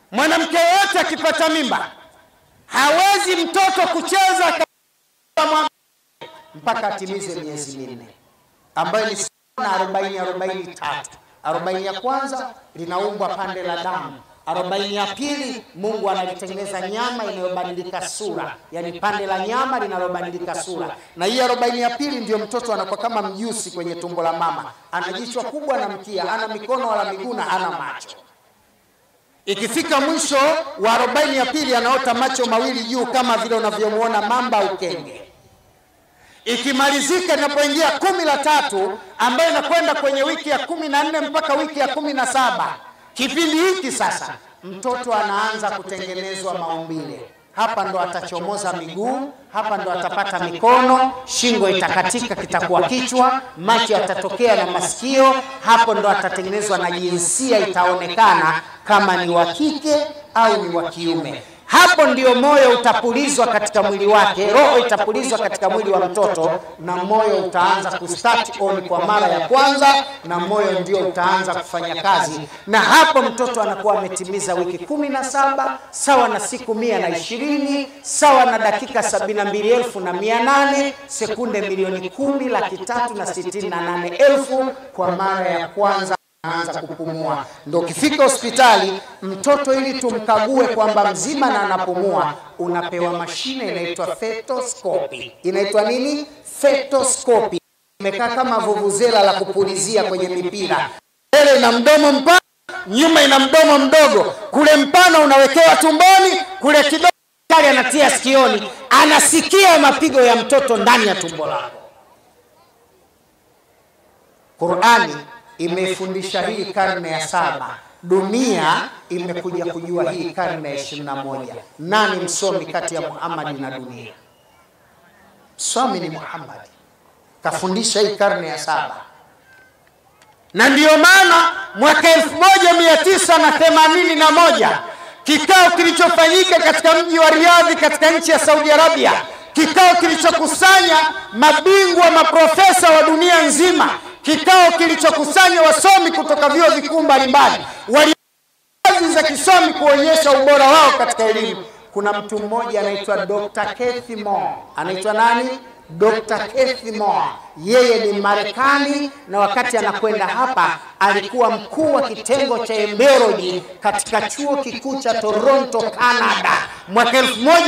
Mwanamke yoyote akipata mimba hawezi mtoto kucheza kama mpaka atimize miezi minne ambayo ni sawa na arobaini arobaini tatu. Arobaini ya kwanza linaumbwa pande la damu, arobaini ya pili Mungu analitengeneza nyama inayobadilika sura, yani pande la nyama linalobadilika sura, na hii arobaini ya pili ndio mtoto anakuwa kama mjusi kwenye tumbo la mama, ana jichwa kubwa na mkia, ana mikono wala miguu na ana macho. Ikifika mwisho wa arobaini ya pili anaota macho mawili juu kama vile unavyomwona mamba au kenge. Ikimalizika inapoingia kumi la tatu ambayo inakwenda kwenye wiki ya kumi na nne mpaka wiki ya kumi na saba kipindi hiki sasa mtoto anaanza kutengenezwa maumbile. Hapa ndo atachomoza miguu, hapa ndo atapata mikono, shingo itakatika, kitakuwa kichwa, macho yatatokea na masikio. Hapo ndo atatengenezwa na jinsia itaonekana kama ni wa kike au ni wa kiume. Hapo ndio moyo utapulizwa katika mwili wake, roho itapulizwa katika mwili wa mtoto, na moyo utaanza kustart on kwa mara ya kwanza, na moyo ndio utaanza kufanya kazi, na hapo mtoto anakuwa ametimiza wiki kumi na saba sawa na siku mia na ishirini sawa na dakika sabini na mbili elfu na mia nane sekunde milioni kumi laki tatu na sitini na nane elfu kwa mara ya kwanza anaanza kupumua. Ndo ukifika hospitali mtoto, ili tumkague kwamba mzima na anapumua, unapewa mashine inaitwa fetoscopy. Inaitwa nini? Fetoscopy. Imekaa kama vuvuzela la kupulizia kwenye mipira, mbele ina mdomo mpana, nyuma ina mdomo mdogo. Kule mpana unawekewa tumboni, kule kidogo kali anatia sikioni, anasikia mapigo ya mtoto ndani ya tumbo lako. Qurani imeifundisha hii karne ya saba. Dunia imekuja kujua hii karne ya ishirini na moja. Nani msomi kati ya Muhammadi na dunia? Msomi ni Muhammadi, kafundisha hii karne ya saba, na ndiyo maana mwaka elfu moja mia tisa na themanini na moja kikao kilichofanyika katika mji wa Riadhi katika nchi ya Saudi Arabia, kikao kilichokusanya mabingwa maprofesa wa dunia nzima kikao kilichokusanya wasomi kutoka vyuo vikuu mbalimbali wali kazi za kisomi kuonyesha ubora wao katika elimu. Kuna mtu mmoja anaitwa Dr. Kathy Moore. Anaitwa nani? Dr. Kathy Moore. Yeye ni Marekani na wakati anakwenda hapa alikuwa mkuu wa kitengo cha embryology katika chuo kikuu cha Toronto, Canada mwaka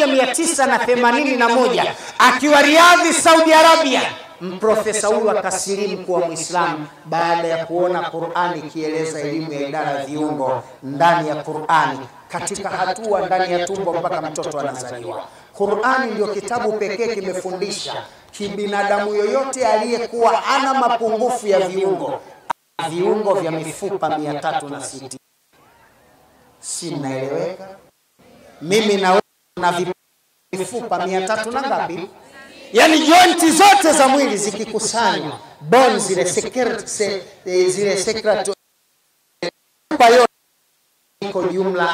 1981 akiwa Riadhi, Saudi Arabia. Mprofesa huyu akasilimu kuwa Mwislamu baada ya kuona Qurani ikieleza elimu ya idara ya viungo ndani ya Qurani katika hatua ndani ya tumbo mpaka mtoto anazaliwa. Qurani ndio kitabu pekee kimefundisha kibinadamu yoyote aliyekuwa ana mapungufu ya viungo, viungo vya mifupa mia tatu na sitini. Si mnaeleweka? Mimi na wewe na mifupa mia tatu na ngapi? yaani jointi zote za mwili zikikusanywa, bone zile secret, se, zile secret yote iko jumla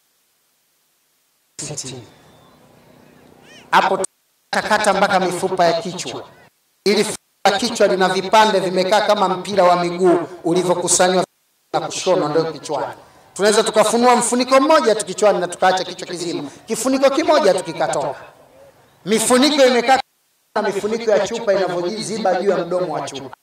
sitini. Hapo takata mpaka mifupa ya kichwa, ili la kichwa lina vipande vimekaa kama mpira wa miguu ulivyokusanywa na kushonwa, ndio kichwani. Tunaweza tukafunua mfuniko mmoja tu kichwani na tukaacha kichwa kizima, kifuniko kimoja tu kikatoka. Mifuniko imekaa na mifuniko ya chupa inavyoziba juu ya mdomo wa chupa.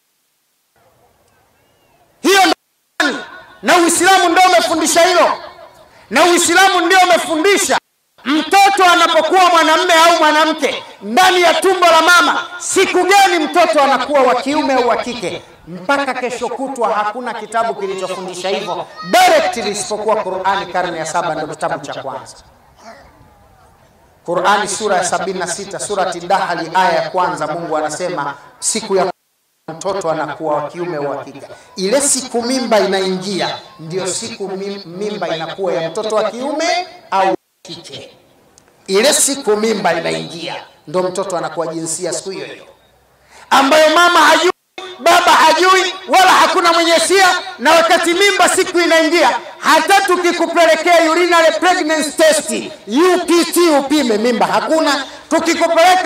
Hiyo ndio na Uislamu ndio umefundisha hilo, na Uislamu ndio umefundisha mtoto anapokuwa mwanamme au mwanamke ndani ya tumbo la mama, siku gani mtoto anakuwa wa kiume au wa kike. Mpaka kesho kutwa hakuna kitabu kilichofundisha hivyo directly isipokuwa Qur'ani, karne ya saba, ndio kitabu cha kwanza. Qur'ani sura ya 76 surati Dahali aya ya kwanza, Mungu anasema siku ya mtoto anakuwa wa kiume au wa kike. Ile siku mimba inaingia, ndio siku mimba inakuwa ya mtoto wa kiume au kike. Ile siku mimba inaingia, ndio mtoto anakuwa jinsia siku hiyo hiyo, ambayo mama hajui, baba hajui, wala hakuna mwenye sia. Na wakati mimba siku inaingia, hata tukikupelekea urinary pregnancy test UPT upime mimba hakuna. Tukikupeleka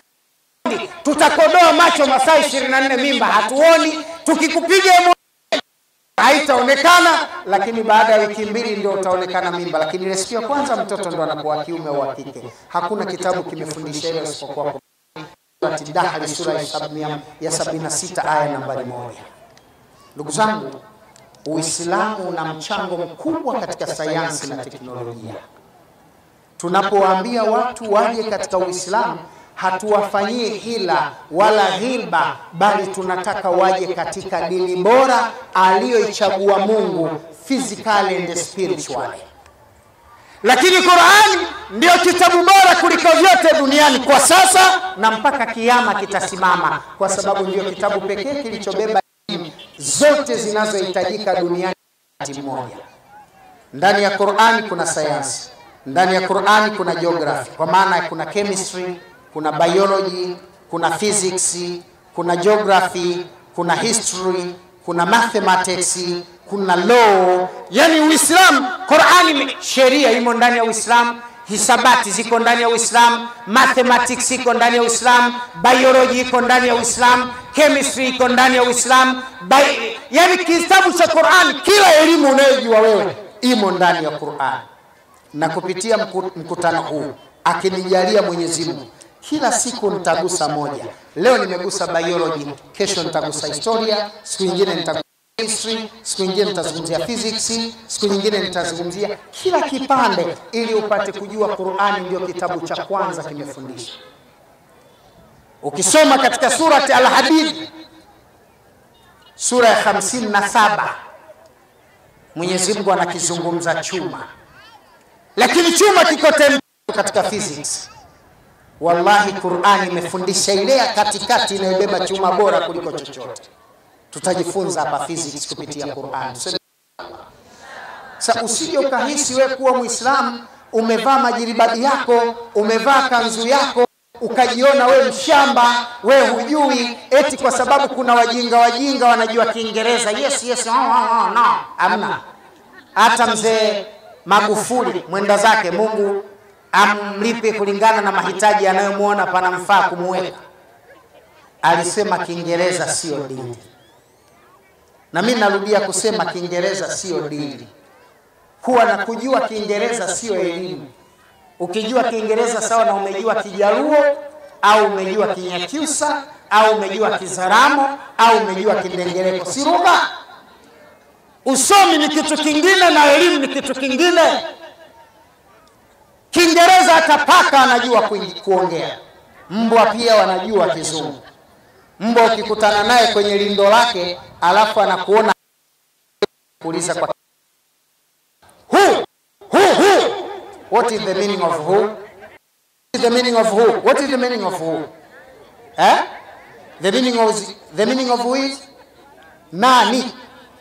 tutakodoa macho masaa 24 mimba hatuoni. Tukikupiga haitaonekana, lakini baada ya wiki mbili ndio utaonekana mimba, lakini ile siku ya kwanza mtoto ndo anakuwa wa kiume au wa kike. Hakuna kitabu kimefundisha hilo isipokuwa Surati Dahri sura ya sabini- ya 76 aya nambari moja. Ndugu zangu, Uislamu una mchango mkubwa katika sayansi na teknolojia. Tunapowaambia watu waje katika Uislamu, hatuwafanyie hila wala ghilba, bali tunataka waje katika dini bora aliyoichagua Mungu, physically and spiritually. Lakini Qur'ani ndio kitabu bora kuliko vyote duniani kwa sasa na mpaka kiyama kitasimama, kwa sababu ndio kitabu pekee kilichobeba elimu zote zinazohitajika duniani wakati mmoja. Ndani ya Qur'ani kuna sayansi, ndani ya Qur'ani kuna geography, kwa maana kuna chemistry, kuna biology, kuna physics, kuna geography, kuna history, kuna mathematics, kuna law. Yani Uislamu, Qur'ani, sheria imo ndani ya Uislamu, hisabati ziko ndani ya Uislamu, mathematics iko ndani ya Uislamu, biology iko ndani ya Uislamu, chemistry iko ndani ya Uislamu. Bi- Yani kitabu cha Qur'an, kila elimu unayojua wewe imo ndani ya Qur'an. Na kupitia mku- mkutano huu akinijalia Mwenyezi Mungu, kila siku nitagusa moja. Leo nimegusa biology, kesho nitagusa historia, siku nyingine nitagusa history, siku nyingine nitazungumzia physics, siku nyingine nitazungumzia kila kipande, ili upate kujua Qur'ani ndio kitabu cha kwanza kimefundisha. Ukisoma katika surati Al-Hadid sura ya 57 Mwenyezi Mungu anakizungumza chuma, lakini chuma kiko tembo katika physics. Wallahi, Qur'ani imefundisha ile ya katikati inayobeba chuma bora kuliko chochote. Tutajifunza hapa physics kupitia Qur'an. Tuseme sasa, usije ukahisi wewe kuwa Muislamu umevaa majiribadi yako, umevaa kanzu yako ukajiona we mshamba, we hujui, eti kwa sababu kuna wajinga wajinga wanajua Kiingereza. Yes, yes, oh, oh, oh, no. Amna. Hata mzee Magufuli mwenda zake, Mungu amlipe kulingana na mahitaji anayomwona panamfaa kumuweka, alisema Kiingereza sio dini, na mimi narudia kusema Kiingereza sio dini. Kuwa na kujua Kiingereza sio elimu. Ukijua Kiingereza sawa na umejua Kijaluo au umejua Kinyakyusa au umejua Kizaramo au umejua Kindengereko, si lugha. Usomi ni kitu kingine na elimu ni kitu kingine. Kiingereza hata paka anajua kuingi- kuongea, mbwa pia wanajua Kizungu. Mbwa ukikutana naye kwenye lindo lake alafu anakuona kuuliza kwa who who who What is the meaning of who? What is the meaning of who? What is the meaning of who? Eh? The meaning of the meaning of who is nani?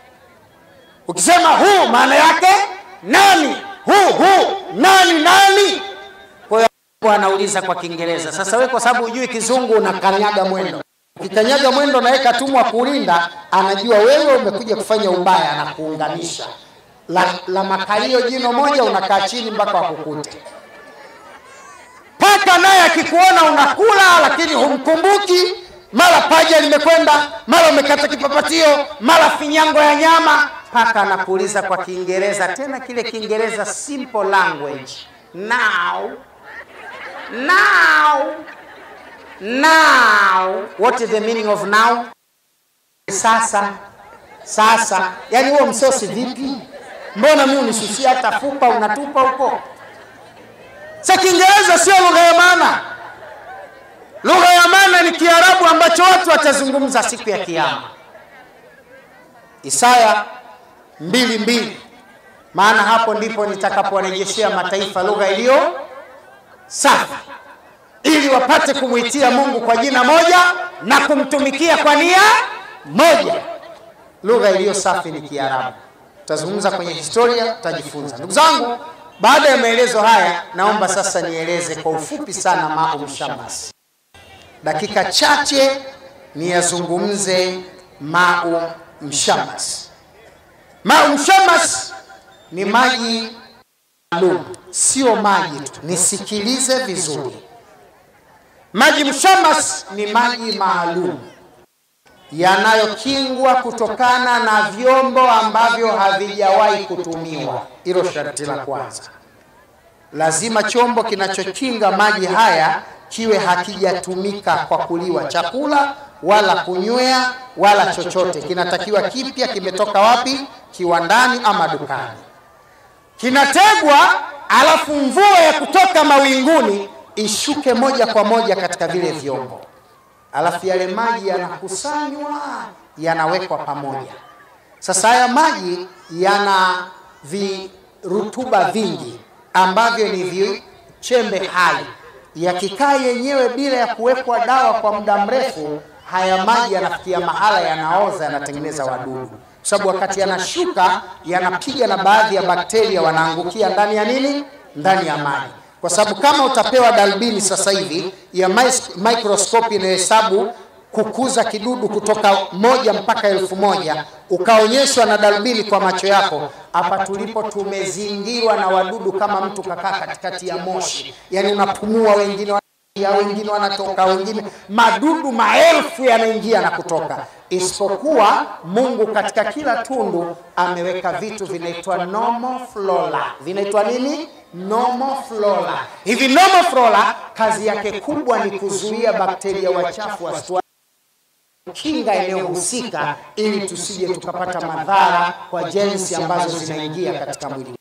Ukisema who maana yake nani? Who who nani nani? Kwa hiyo anauliza kwa Kiingereza. Sasa wewe kwa sababu hujui Kizungu unakanyaga mwendo. Ukikanyaga mwendo na yeye katumwa kulinda, anajua wewe umekuja kufanya ubaya na kuunganisha la, la makalio jino moja unakaa chini mpaka wakukute. Paka naye akikuona unakula lakini humkumbuki, mara paja limekwenda, mara umekata kipapatio, mara finyango ya nyama. Paka anakuuliza kwa Kiingereza, tena kile Kiingereza simple language. Now, now, now. What is the meaning of now? Sasa, sasa. Yani huo msosi vipi? Mbona mimi unisusia hata fupa unatupa huko? Sa Kiingereza sio lugha ya maana. Lugha ya maana ni Kiarabu ambacho watu watazungumza siku ya Kiyama. Isaya mbili mbili, maana hapo ndipo nitakapowarejeshea mataifa lugha iliyo safi, ili wapate kumwitia Mungu kwa jina moja na kumtumikia kwa nia moja. Lugha iliyo safi ni Kiarabu. Tutazungumza kwenye historia, tutajifunza. Ndugu zangu, baada ya maelezo haya, naomba sasa nieleze kwa ufupi sana Maum Shams. Dakika chache niyazungumze Maum Shams. Maum Shams ni maji maalum, sio maji tu, nisikilize vizuri. Maji mshamas ni maji maalum yanayokingwa kutokana na vyombo ambavyo havijawahi kutumiwa. Hilo sharti la kwanza. Lazima chombo kinachokinga maji haya kiwe hakijatumika kwa kuliwa chakula wala kunywea wala chochote. Kinatakiwa kipya, kimetoka wapi? Kiwandani ama dukani. Kinategwa, alafu mvua ya kutoka mawinguni ishuke moja kwa moja katika vile vyombo, alafu yale maji yanakusanywa, yanawekwa pamoja. Sasa haya maji yana virutuba vingi ambavyo ni vichembe hai yakikaa yenyewe bila ya kuwekwa dawa kwa muda mrefu, haya maji yanafikia mahala yanaoza, yanatengeneza wadudu, kwa sababu wakati yanashuka yanapiga na baadhi ya bakteria wanaangukia ndani ya nini, ndani ya maji. Kwa sababu kama utapewa darubini sasa hivi ya microscope inayohesabu kukuza kidudu kutoka moja mpaka elfu moja ukaonyeshwa na darubini kwa macho yako, hapa tulipo tumezingirwa na wadudu kama mtu kakaa katikati ya moshi, yani unapumua, wengine ya wengine wanatoka, wengine madudu maelfu yanaingia na kutoka, isipokuwa Mungu katika kila tundu ameweka vitu vinaitwa normal flora. Vinaitwa nini? Normal flora. Hivi normal flora kazi yake kubwa ni kuzuia bakteria wachafu wasitu kinga eneo husika ili tusije tukapata madhara kwa jensi ambazo zinaingia katika mwili.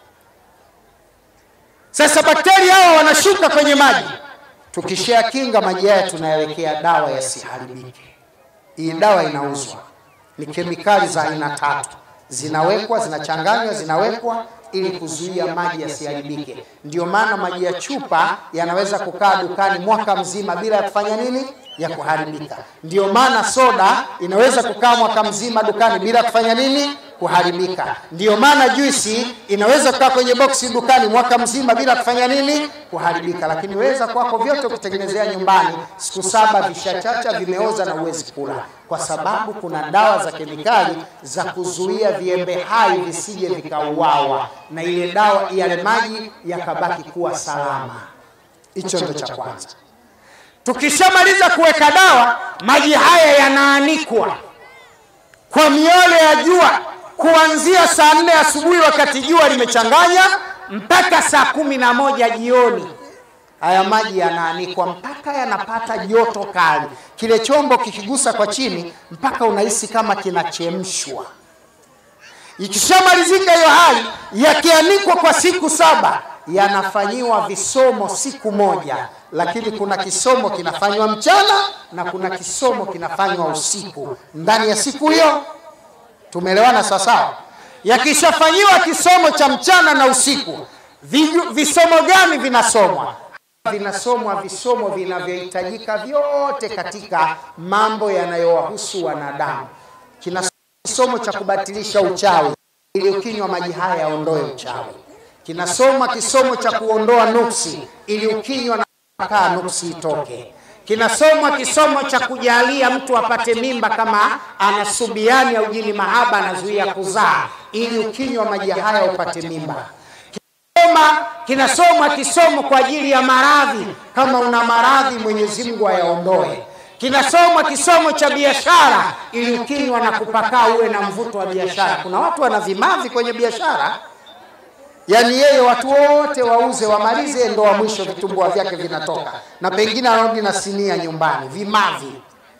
Sasa bakteria hawa wanashuka kwenye maji, tukishakinga maji haya tunayawekea dawa yasiharibike. Hii dawa inauzwa, ni kemikali za aina tatu, zinawekwa, zinachanganywa, zinawekwa ili kuzuia maji yasiharibike. Ndio maana maji ya chupa yanaweza kukaa dukani mwaka mzima bila ya kufanya nini ya kuharibika. Ndio maana soda inaweza kukaa mwaka mzima dukani bila kufanya nini? Kuharibika. Ndio maana juisi inaweza kukaa kwenye boksi dukani mwaka mzima bila kufanya nini? Kuharibika. Lakini weza kwako vyote kutengenezea nyumbani, siku saba vishachacha, vimeoza na uwezi kula, kwa sababu kuna dawa za kemikali za kuzuia viembe hai visije vikauawa, na ile dawa yale maji yakabaki kuwa salama. Hicho ndo cha kwanza. Tukishamaliza kuweka dawa, maji haya yanaanikwa kwa miole ya jua kuanzia saa nne asubuhi wakati jua limechanganya mpaka saa kumi na moja jioni. Haya maji yanaanikwa mpaka yanapata joto kali, kile chombo kikigusa kwa chini mpaka unahisi kama kinachemshwa. Ikishamalizika hiyo hali, yakianikwa kwa siku saba, yanafanyiwa visomo siku moja, lakini kuna kisomo kinafanywa mchana na kuna kisomo kinafanywa usiku ndani ya siku hiyo. Tumeelewana sawasawa? Yakishafanyiwa kisomo cha mchana na usiku, visomo gani vinasomwa? Vinasomwa visomo vinavyohitajika vyote katika mambo yanayowahusu wanadamu. Kina kisomo cha kubatilisha uchawi, ili ukinywa maji haya yaondoe uchawi. Kinasoma kisomo cha kuondoa nuksi, ili ukinywa na kaa nuksi itoke. Kinasomwa kisomo cha kujalia mtu apate mimba kama ana subiani au jini mahaba anazuia kuzaa, ili ukinywa maji haya upate mimba. Kinasoma, kinasomwa kisomo kwa ajili ya maradhi, kama una maradhi Mwenyezi Mungu ayaondoe. Kinasomwa kisomo cha biashara, ili ukinywa na kupakaa uwe na mvuto wa biashara. Kuna watu wana vimavi kwenye biashara Yaani yeye watu wote wauze wamalize, ndo wa mwisho vitumbua vyake vinatoka, na pengine anarudi na sinia nyumbani, vimavi.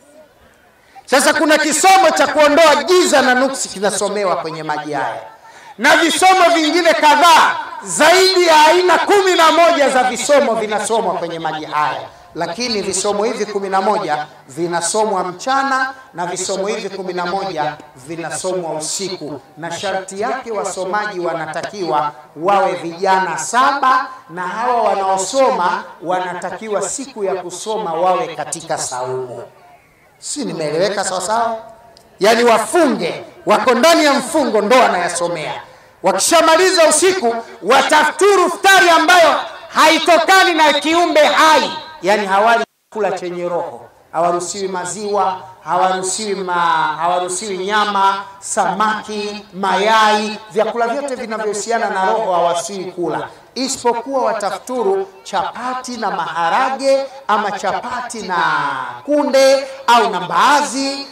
Sasa kuna kisomo cha kuondoa giza na nuksi kinasomewa kwenye maji haya, na visomo vingine kadhaa zaidi ya aina kumi na moja za visomo vinasomwa kwenye maji haya lakini visomo hivi kumi na moja vinasomwa mchana na visomo hivi kumi na moja vinasomwa usiku, na sharti yake wasomaji wanatakiwa wawe vijana saba, na hawa wanaosoma wanatakiwa siku ya kusoma wawe katika saumu. Si nimeeleweka sawasawa? Yaani wafunge, wako ndani ya mfungo, ndo wanayasomea. Wakishamaliza usiku, watafuturu futari ambayo haitokani na kiumbe hai yaani hawali chakula chenye roho, hawaruhusiwi maziwa, hawaruhusiwi ma, hawaruhusiwi nyama, samaki, mayai, vyakula vyote vinavyohusiana na roho hawaruhusiwi kula, isipokuwa watafuturu chapati na maharage ama chapati na kunde au na mbaazi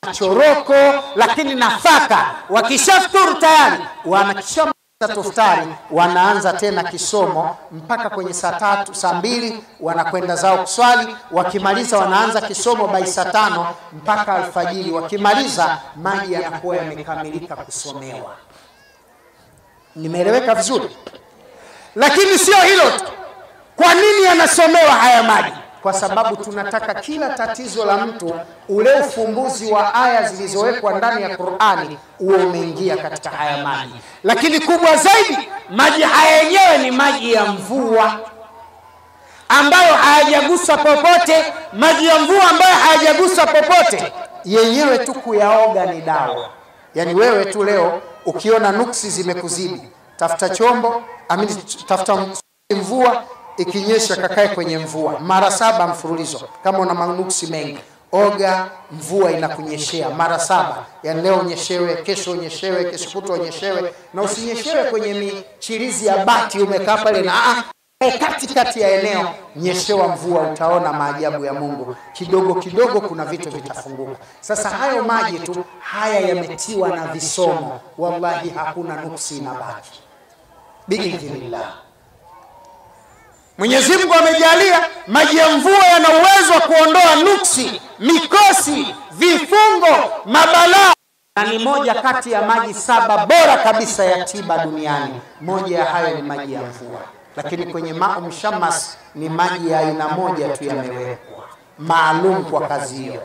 choroko, lakini nafaka. Wakishafuturu tayari wanakisha tuftari wanaanza tena kisomo mpaka kwenye saa tatu saa mbili wanakwenda zao kuswali. Wakimaliza wanaanza kisomo bai saa tano mpaka alfajiri. Wakimaliza maji yanakuwa yamekamilika kusomewa. Nimeeleweka vizuri? Lakini sio hilo tu. Kwa nini yanasomewa haya maji? Kwa sababu tunataka kila tatizo la mtu, ule ufumbuzi wa aya zilizowekwa ndani ya Qur'ani uwe umeingia katika haya maji. Lakini kubwa zaidi, maji haya yenyewe ni maji ya mvua ambayo hayajaguswa popote. Maji ya mvua ambayo hayajaguswa popote, yenyewe tu kuyaoga ni dawa. Yaani wewe tu leo ukiona nuksi zimekuzidi, tafuta chombo amini, tafuta mvua ikinyesha kakae kwenye mvua mara saba mfululizo. Kama una manuksi mengi, oga, mvua inakunyeshea mara saba. Yani leo unyeshewe, kesho unyeshewe, kesho kutwa unyeshewe, na usinyeshewe kwenye michirizi ya bati umekaa pale na ah, katikati ya eneo, nyeshewa mvua, utaona maajabu ya Mungu. Kidogo kidogo kuna vitu vitafunguka. Sasa hayo maji tu haya yametiwa na visomo, wallahi hakuna nuksi inabaki biidhnillah. Mwenyezi Mungu amejalia maji ya mvua yana uwezo wa kuondoa nuksi, mikosi, vifungo, mabalaa, na ni moja kati ya maji saba bora kabisa ya tiba duniani. Moja ya hayo ni maji ya mvua, lakini kwenye maa mshamas ni maji ya aina moja tu yamewekwa maalum kwa kazi hiyo.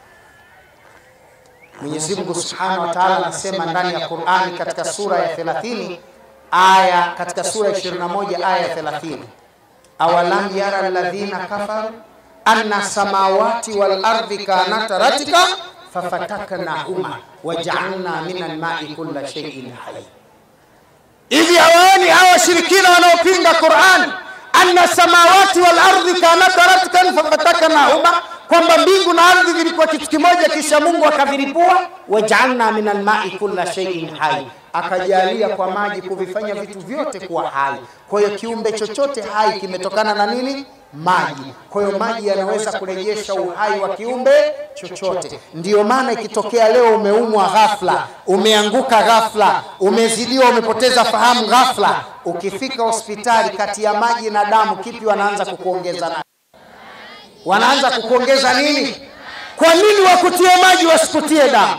Mwenyezi Mungu Subhanahu wa Ta'ala anasema ndani ya Qur'ani katika sura ya 30 aya katika sura ya 21 aya ya 30 awalam yara alladhina kafaru anna samawati wal ardi kanata ratika fafataknahuma wajaalna min almai kulla shay'in hayy. Hivi hawaoni hawa washirikina wanaopinga Qur'an, anna samawati wal ardi kanata ratkan fafataknahuma, kwamba mbingu na ardhi vilikuwa kitu kimoja, kisha Mungu akaviripua. Wajaalna min almai kulla shay'in hayy akajalia kwa maji kuvifanya vitu vyote kuwa hai. Kwa hiyo kiumbe chochote hai kimetokana na nini? Maji. Kwa hiyo maji yanaweza kurejesha uhai wa kiumbe chochote. Ndiyo maana ikitokea leo umeumwa ghafla, umeanguka ghafla, umezidiwa, umepoteza fahamu ghafla, ukifika hospitali, kati ya maji na damu, kipi wanaanza kukuongeza na wanaanza kukuongeza nini? Kwa nini wakutie maji wasikutie damu?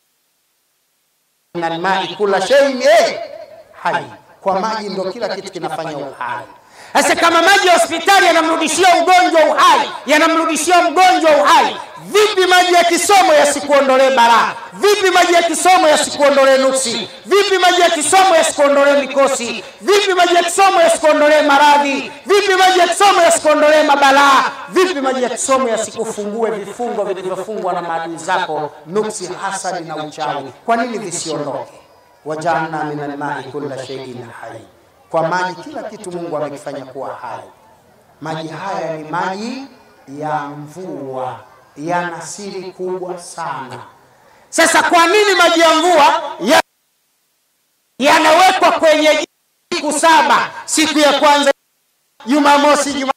min almai kula shay'in eh, hai. Kwa maji ndo kila kitu kinafanya uhai. Sasa kama maji ya hospitali yanamrudishia ugonjwa uhai, yanamrudishia mgonjwa uhai, vipi maji ya kisomo yasikuondolee balaa? Vipi maji ya kisomo yasikuondolee nuksi? Vipi maji ya kisomo yasikuondolee mikosi? Vipi maji ya kisomo yasikuondolee maradhi? Vipi maji ya kisomo yasikuondolee mabalaa? Vipi maji ya kisomo yasikufungue vifungo vilivyofungwa na maadui zako, nuksi, hasadi na uchawi? Kwa nini visiondoke? wajaalna min almai kulla shay'in hai kwa maji kila kitu Mungu amekifanya kuwa hai. Maji haya ni maji ya mvua, yana siri kubwa sana. Sasa kwa nini maji ya mvua ya yanawekwa kwenye siku saba? Siku ya kwanza Jumamosi, Juma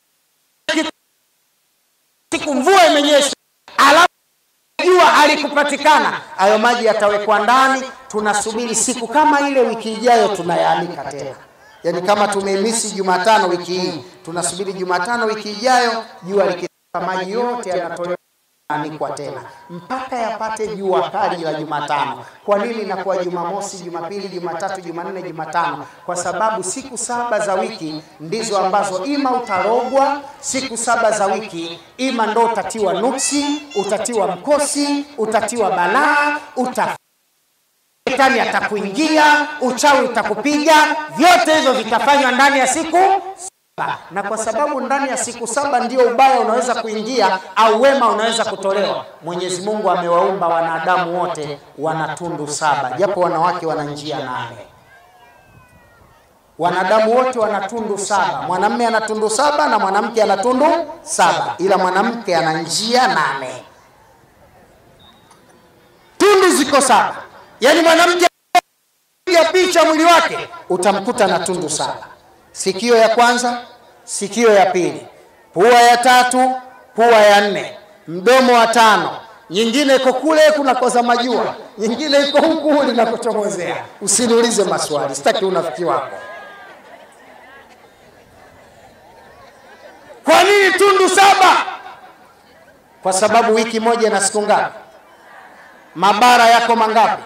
siku mvua imenyesha, alafu jua halikupatikana, hayo maji yatawekwa ndani. Tunasubiri siku kama ile, wiki ijayo tunayaanika tena Yaani kama tumeimisi Jumatano wiki hii, tunasubiri Jumatano wiki ijayo, jua likitoka, maji yote yanatolewa anikwa tena mpaka yapate jua kali la Jumatano. Kwa nini inakuwa Jumamosi, Jumapili, Jumatatu, Jumanne, Jumatano? Kwa sababu siku saba za wiki ndizo ambazo ima utarogwa, siku saba za wiki ima ndo utatiwa nuksi, utatiwa mkosi, utatiwa balaa, uta Shetani atakuingia, uchawi utakupiga, vyote hivyo vitafanywa ndani ya siku saba. Na kwa sababu ndani ya siku saba ndio ubaya unaweza kuingia au wema unaweza kutolewa. Mwenyezi Mungu amewaumba wanadamu wote wana tundu saba, japo wanawake wana njia nane. Wanadamu wote wana tundu saba, mwanamume ana tundu saba na mwanamke ana tundu saba, ila mwanamke ana njia nane. Tundu ziko saba. Yaani mwanamke piga picha mwili wake utamkuta na tundu saba: sikio ya kwanza, sikio ya pili, pua ya tatu, pua ya nne, mdomo wa tano, nyingine iko kule kunakoza majua, nyingine iko huku linakochomozea. Usiniulize maswali, sitaki unafiki wako. Kwa nini tundu saba? Kwa sababu wiki moja na siku ngapi? Mabara yako mangapi?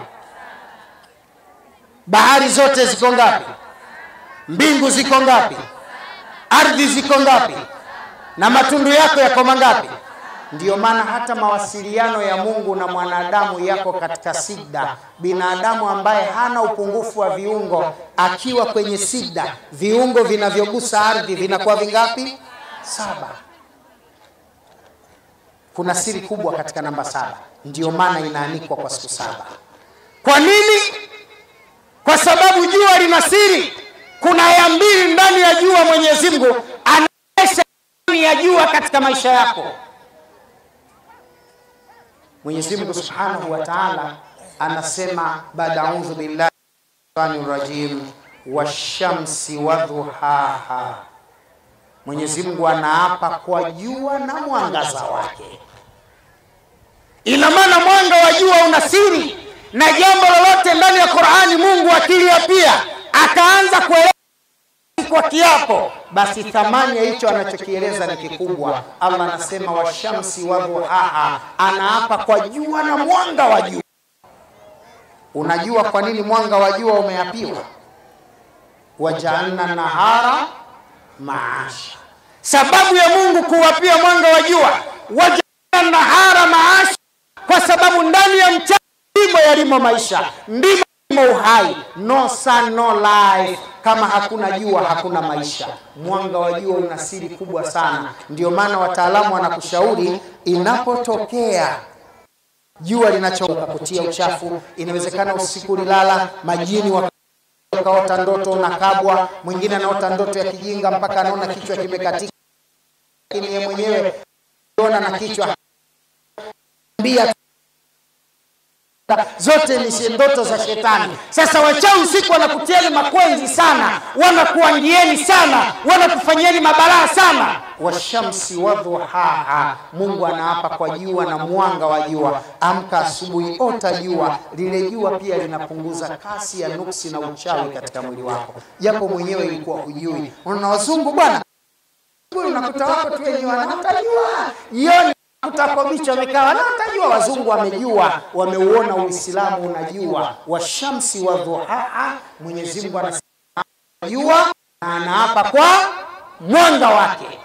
Bahari zote ziko ngapi? Mbingu ziko ngapi? Ardhi ziko ngapi? Na matundu yako yako mangapi? Ndiyo maana hata mawasiliano ya Mungu na mwanadamu yako katika sida. Binadamu ambaye hana upungufu wa viungo akiwa kwenye sida, viungo vinavyogusa ardhi vinakuwa vingapi? Saba. Kuna siri kubwa katika namba saba, ndiyo maana inaanikwa kwa siku saba. Kwa nini? Kwa sababu jua lina siri. Kuna aya mbili ndani ya jua. Mwenyezi Mungu anaonyesha ndani ya jua katika maisha yako. Mwenyezi Mungu Subhanahu wa Ta'ala anasema baada audhu billahi shaitanir rajim washamsi wadhuhaha. Mwenyezi Mungu anaapa kwa jua na mwangaza wake. Ina maana mwanga wa jua una siri, na jambo lolote ndani ya Qur'ani Mungu akilia pia akaanza kueleza kwa kiapo, basi thamani ya hicho anachokieleza ni kikubwa. Allah anasema washamsi wadhuhaha, anaapa kwa jua na mwanga wa jua. Unajua kwa nini mwanga wa jua umeapiwa? wajaalna nahara maasha, sababu ya Mungu kuwapia mwanga wa jua wajaalna nahara maasha, kwa sababu ndani ya mchana ndimo yalimo maisha, ndimo yalimo uhai. No sun no life. Kama hakuna jua hakuna maisha. Mwanga wa jua una siri kubwa sana, ndio maana wataalamu wanakushauri inapotokea jua linachoka kutia uchafu, inawezekana usiku ulilala, majini wa ukaota ndoto unakabwa, mwingine anaota ndoto ya kijinga mpaka anaona kichwa kimekatika, lakini yeye mwenyewe ona na kichwa mbia zote ni ndoto za shetani. Sasa wachawi usiku wanakutieni makwenzi sana, wanakuangieni sana, wanakufanyieni mabalaa sana. Washamsi wadhuhaha, Mungu anaapa kwa jua na mwanga wa jua. Amka asubuhi, ota jua. Lile jua pia linapunguza kasi ya nuksi na uchawi katika mwili wako, japo mwenyewe ilikuwa hujui. Unaona wazungu bwana, unakuta wako tu wenyewe wanaota jua jioni utakobicha wamekaa wanaotajua, wazungu wamejua, wameuona Uislamu unajua. Washamsi wa dhuhaa, Mwenyezi Mungu anasema jua na anaapa kwa mwanga wake.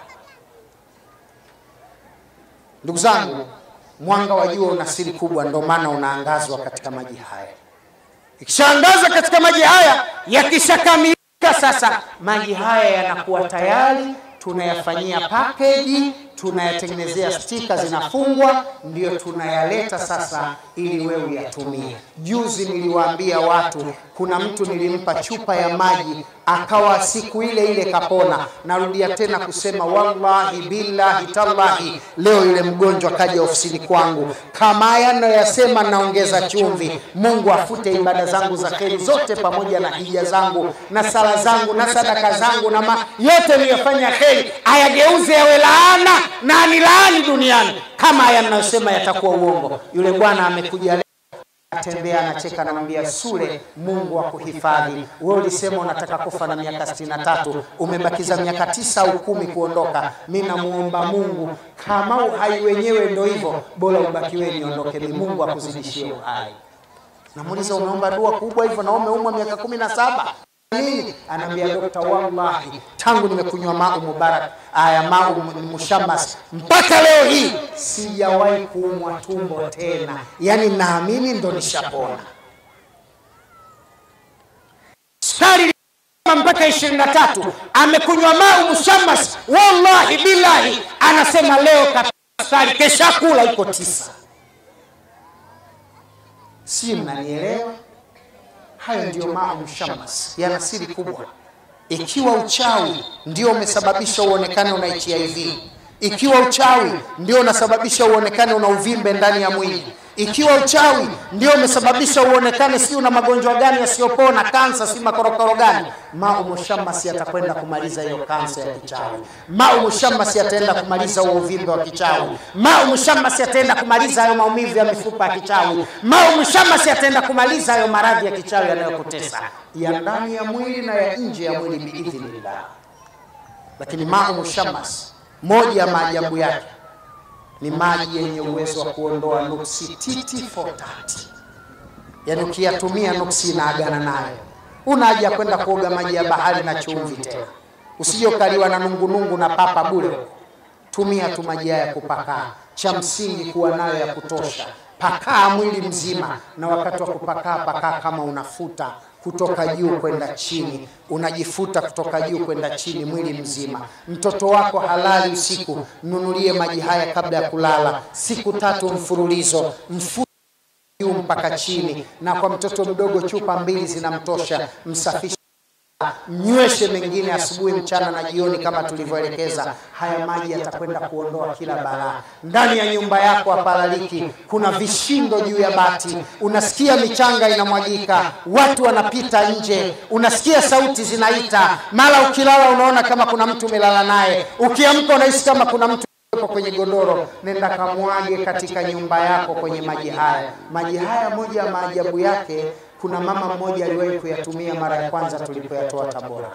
Ndugu zangu, mwanga wa jua una siri kubwa, ndio maana unaangazwa katika maji haya. Ikishaangaza katika maji haya, yakishakamilika sasa, maji haya yanakuwa tayari tunayafanyia package, tunayatengenezea stika zinafungwa, ndio tunayaleta sasa ili wewe uyatumie. Juzi niliwaambia watu, kuna mtu nilimpa chupa ya maji akawa siku ile ile kapona. Narudia tena kusema wallahi billahi tallahi, leo yule mgonjwa kaja ofisini kwangu, kama haya ninayoyasema naongeza chumvi. Mungu afute ibada zangu za kheri zote pamoja na hija zangu na sala zangu na sadaka zangu na ma, yote niliyofanya kheri ayageuze yawe laana na anilaani duniani, kama haya ninayosema yatakuwa uongo. Yule bwana amekuja atembea anacheka, anamwambia Sule, Mungu akuhifadhi. Wewe ulisema unataka kufa na miaka sitini na tatu, umebakiza miaka tisa au kumi kuondoka. Mi namuomba Mungu, kama uhai wenyewe ndo hivyo, bora ubaki wewe niondoke, ni Mungu akuzidishie uhai. Namuuliza, umeomba dua kubwa hivyo na umeumwa miaka kumi na saba nini? Anaambia dokta, wallahi tangu nimekunywa mau mubarak aya mau mushamas mpaka leo hii sijawahi kuumwa tumbo tena, yaani naamini ndo nishapona. Sukari mpaka ishirini na tatu amekunywa mau mushamas, wallahi billahi, anasema leo kapata sukari, kesha kula iko tisa. Si mnanielewa? Hayo ndiyo maa mushamas, yana siri kubwa. Ikiwa uchawi ndio umesababisha uonekane una HIV, ikiwa uchawi ndio unasababisha uonekane una uvimbe ndani ya mwili ikiwa uchawi ndio umesababisha uonekane si una magonjwa gani yasiyopona kansa si makorokoro gani mau mushamasi atakwenda kumaliza hiyo kansa ya kichawi mau mushamasi ataenda kumaliza huo uvimbe wa kichawi mau mushamasi ataenda kumaliza hayo maumivu ya mifupa ya kichawi mau mushamasi ataenda kumaliza hayo maradhi ya kichawi yanayokutesa ya ndani ya mwili na ya nje ya mwili biidhnillah lakini mau mushamas moja ya maajabu yake ni maji yenye uwezo wa kuondoa nuksi titi for tati yaani ukiyatumia nuksi inaagana nayo una haja ya kwenda kuoga maji ya bahari na chumvi tena usije ukaliwa na nungunungu na papa bure tumia tu maji haya ya kupakaa cha msingi kuwa nayo ya kutosha pakaa mwili mzima na wakati wa kupakaa pakaa kama unafuta kutoka juu kwenda chini unajifuta kutoka juu kwenda chini mwili mzima mtoto wako halali usiku mnunulie maji haya kabla ya kulala siku tatu mfululizo mfu juu mpaka chini na kwa mtoto mdogo chupa mbili zinamtosha msafishe mnyweshe mengine asubuhi mchana na jioni kama tulivyoelekeza haya maji yatakwenda kuondoa kila balaa ndani ya nyumba yako hapalaliki kuna vishindo juu ya bati unasikia michanga inamwagika watu wanapita nje unasikia sauti zinaita mara ukilala unaona kama kuna mtu umelala naye ukiamka unahisi kama kuna mtu yuko kwenye godoro nenda kamwage katika nyumba yako kwenye maji haya maji haya moja ya maajabu yake kuna mama mmoja aliwahi kuyatumia mara ya kwanza tulipoyatoa tabora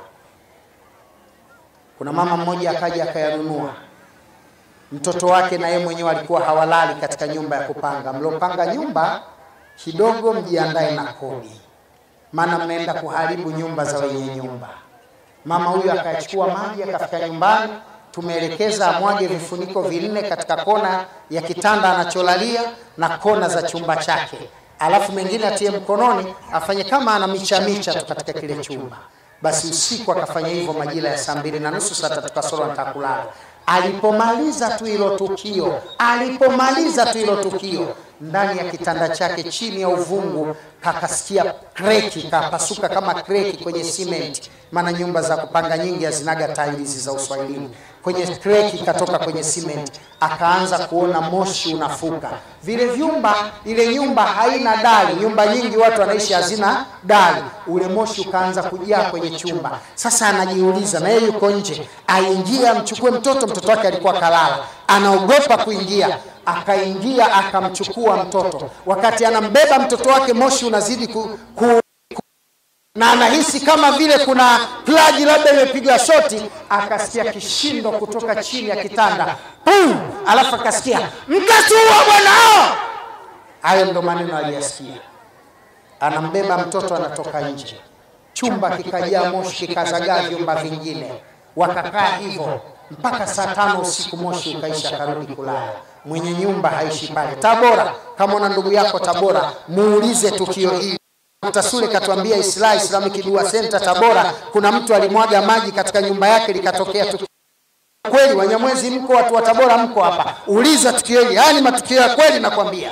kuna mama mmoja akaja akayanunua mtoto wake na yeye mwenyewe alikuwa hawalali katika nyumba ya kupanga mlopanga nyumba kidogo mjiandae na kodi maana mnaenda kuharibu nyumba za wenye nyumba mama huyu akachukua maji akafika nyumbani tumeelekeza amwage vifuniko vinne katika kona ya kitanda anacholalia na kona za chumba chake alafu mengine atie mkononi afanye kama ana micha micha tu katika kile chumba basi usiku akafanya hivyo majira ya saa mbili na nusu saa tatu kasoro anataka kulala alipomaliza tu hilo tukio alipomaliza tu hilo tukio ndani ya kitanda chake chini ya uvungu kakasikia kreki kapasuka kama kreki kwenye simenti maana nyumba za kupanga nyingi hazinaga tailizi za uswahilini kwenye kreki katoka kwenye simenti akaanza kuona moshi unafuka vile vyumba ile nyumba haina dali nyumba nyingi watu wanaishi hazina dali ule moshi ukaanza kujaa kwenye chumba sasa anajiuliza na yeye yuko nje aingie amchukue mtoto mtoto wake alikuwa kalala anaogopa kuingia akaingia akamchukua mtoto wakati anambeba mtoto wake moshi unazidi ku, ku, na anahisi kama vile kuna plaji labda imepigwa shoti akasikia kishindo kutoka chini ya kitanda Pum! alafu akasikia mtatuua bwanao hayo ndo maneno aliyasikia anambeba mtoto anatoka nje chumba kikajaa moshi kikazagaa vyumba vingine wakakaa hivyo mpaka saa tano usiku moshi ukaisha akarudi kulala mwenye nyumba haishi pale tabora kama una ndugu yako tabora muulize tukio hili Tasule katuambia Isla Islamic Dua Center Tabora, kuna mtu alimwaga maji katika nyumba yake likatokea tukio kweli. Wanyamwezi mko, watu wa Tabora mko hapa, uliza tukio hili. Haya ni matukio ya kweli, nakwambia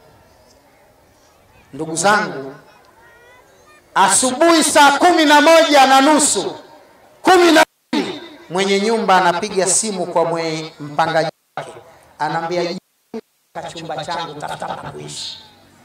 ndugu zangu. Asubuhi saa kumi na moja na nusu kumi na mbili mwenye nyumba anapiga simu kwa mwenye mpangaji wake, anaambia chumba changu, tafuta pa kuishi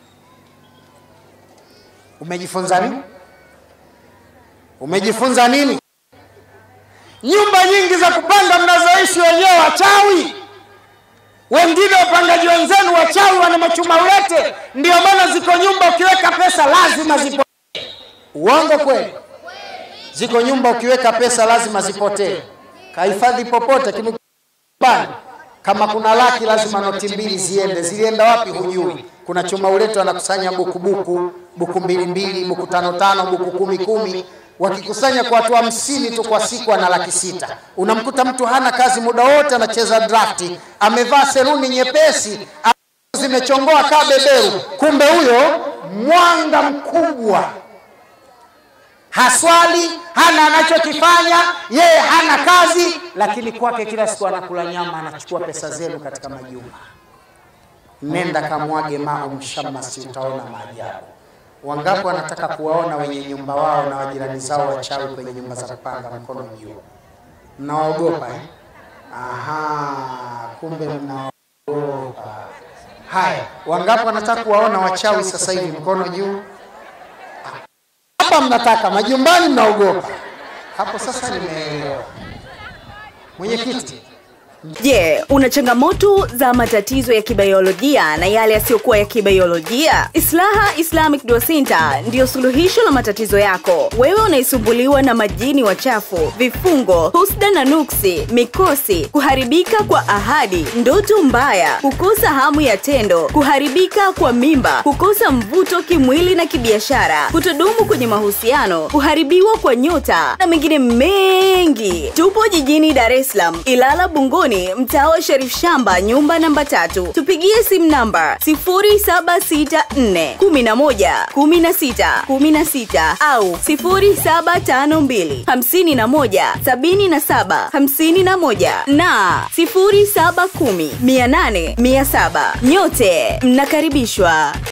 Umejifunza nini? Umejifunza nini? Nyumba nyingi za kupanga mnazoishi wenyewe wachawi, wengine wapangaji wenzenu wachawi, wana machuma ulete. Ndio maana ziko nyumba ukiweka pesa lazima zipotee. Uongo kweli? Ziko nyumba ukiweka pesa lazima zipotee. Kahifadhi popote kinubani kama kuna laki lazima noti mbili ziende. Zilienda wapi hujui. Kuna chuma uleto anakusanya buku buku buku mbili mbili buku tano tano buku kumi kumi wakikusanya kwa watu hamsini tu kwa siku ana laki sita. Unamkuta mtu hana kazi muda wote anacheza drafti, amevaa seruni nyepesi zimechongoa kaa beberu, kumbe huyo mwanga mkubwa haswali hana anachokifanya yeye hana kazi lakini kwake kila siku anakula nyama anachukua pesa zenu katika majumba nenda kamwage mao mshamasi utaona maajabu wangapi wanataka kuwaona wenye nyumba wao na wajirani zao wachawi kwenye nyumba za kupanga mkono juu mnawaogopa eh? Aha, kumbe mnaogopa. Haya, wangapi wanataka kuwaona wachawi sasa hivi? Mkono juu. Hapa mnataka, majumbani mnaogopa. Hapo sasa nimeelewa. Mwenyekiti, Je, una changamoto za matatizo ya kibiolojia na yale yasiyokuwa ya kibiolojia? Islaha Islamic Dua Center ndiyo suluhisho la matatizo yako. Wewe unaisumbuliwa na majini wachafu, vifungo, husda na nuksi, mikosi, kuharibika kwa ahadi, ndoto mbaya, kukosa hamu ya tendo, kuharibika kwa mimba, kukosa mvuto kimwili na kibiashara, kutodumu kwenye mahusiano, kuharibiwa kwa nyota na mengine mengi. Tupo jijini Dar es Salaam, Ilala Bungoni, mtaa wa Sharif Shamba, nyumba namba tatu. Tupigie simu namba 0764 11 16 16 au 0752 51 77 51 na 0710 800 700. Nyote mnakaribishwa.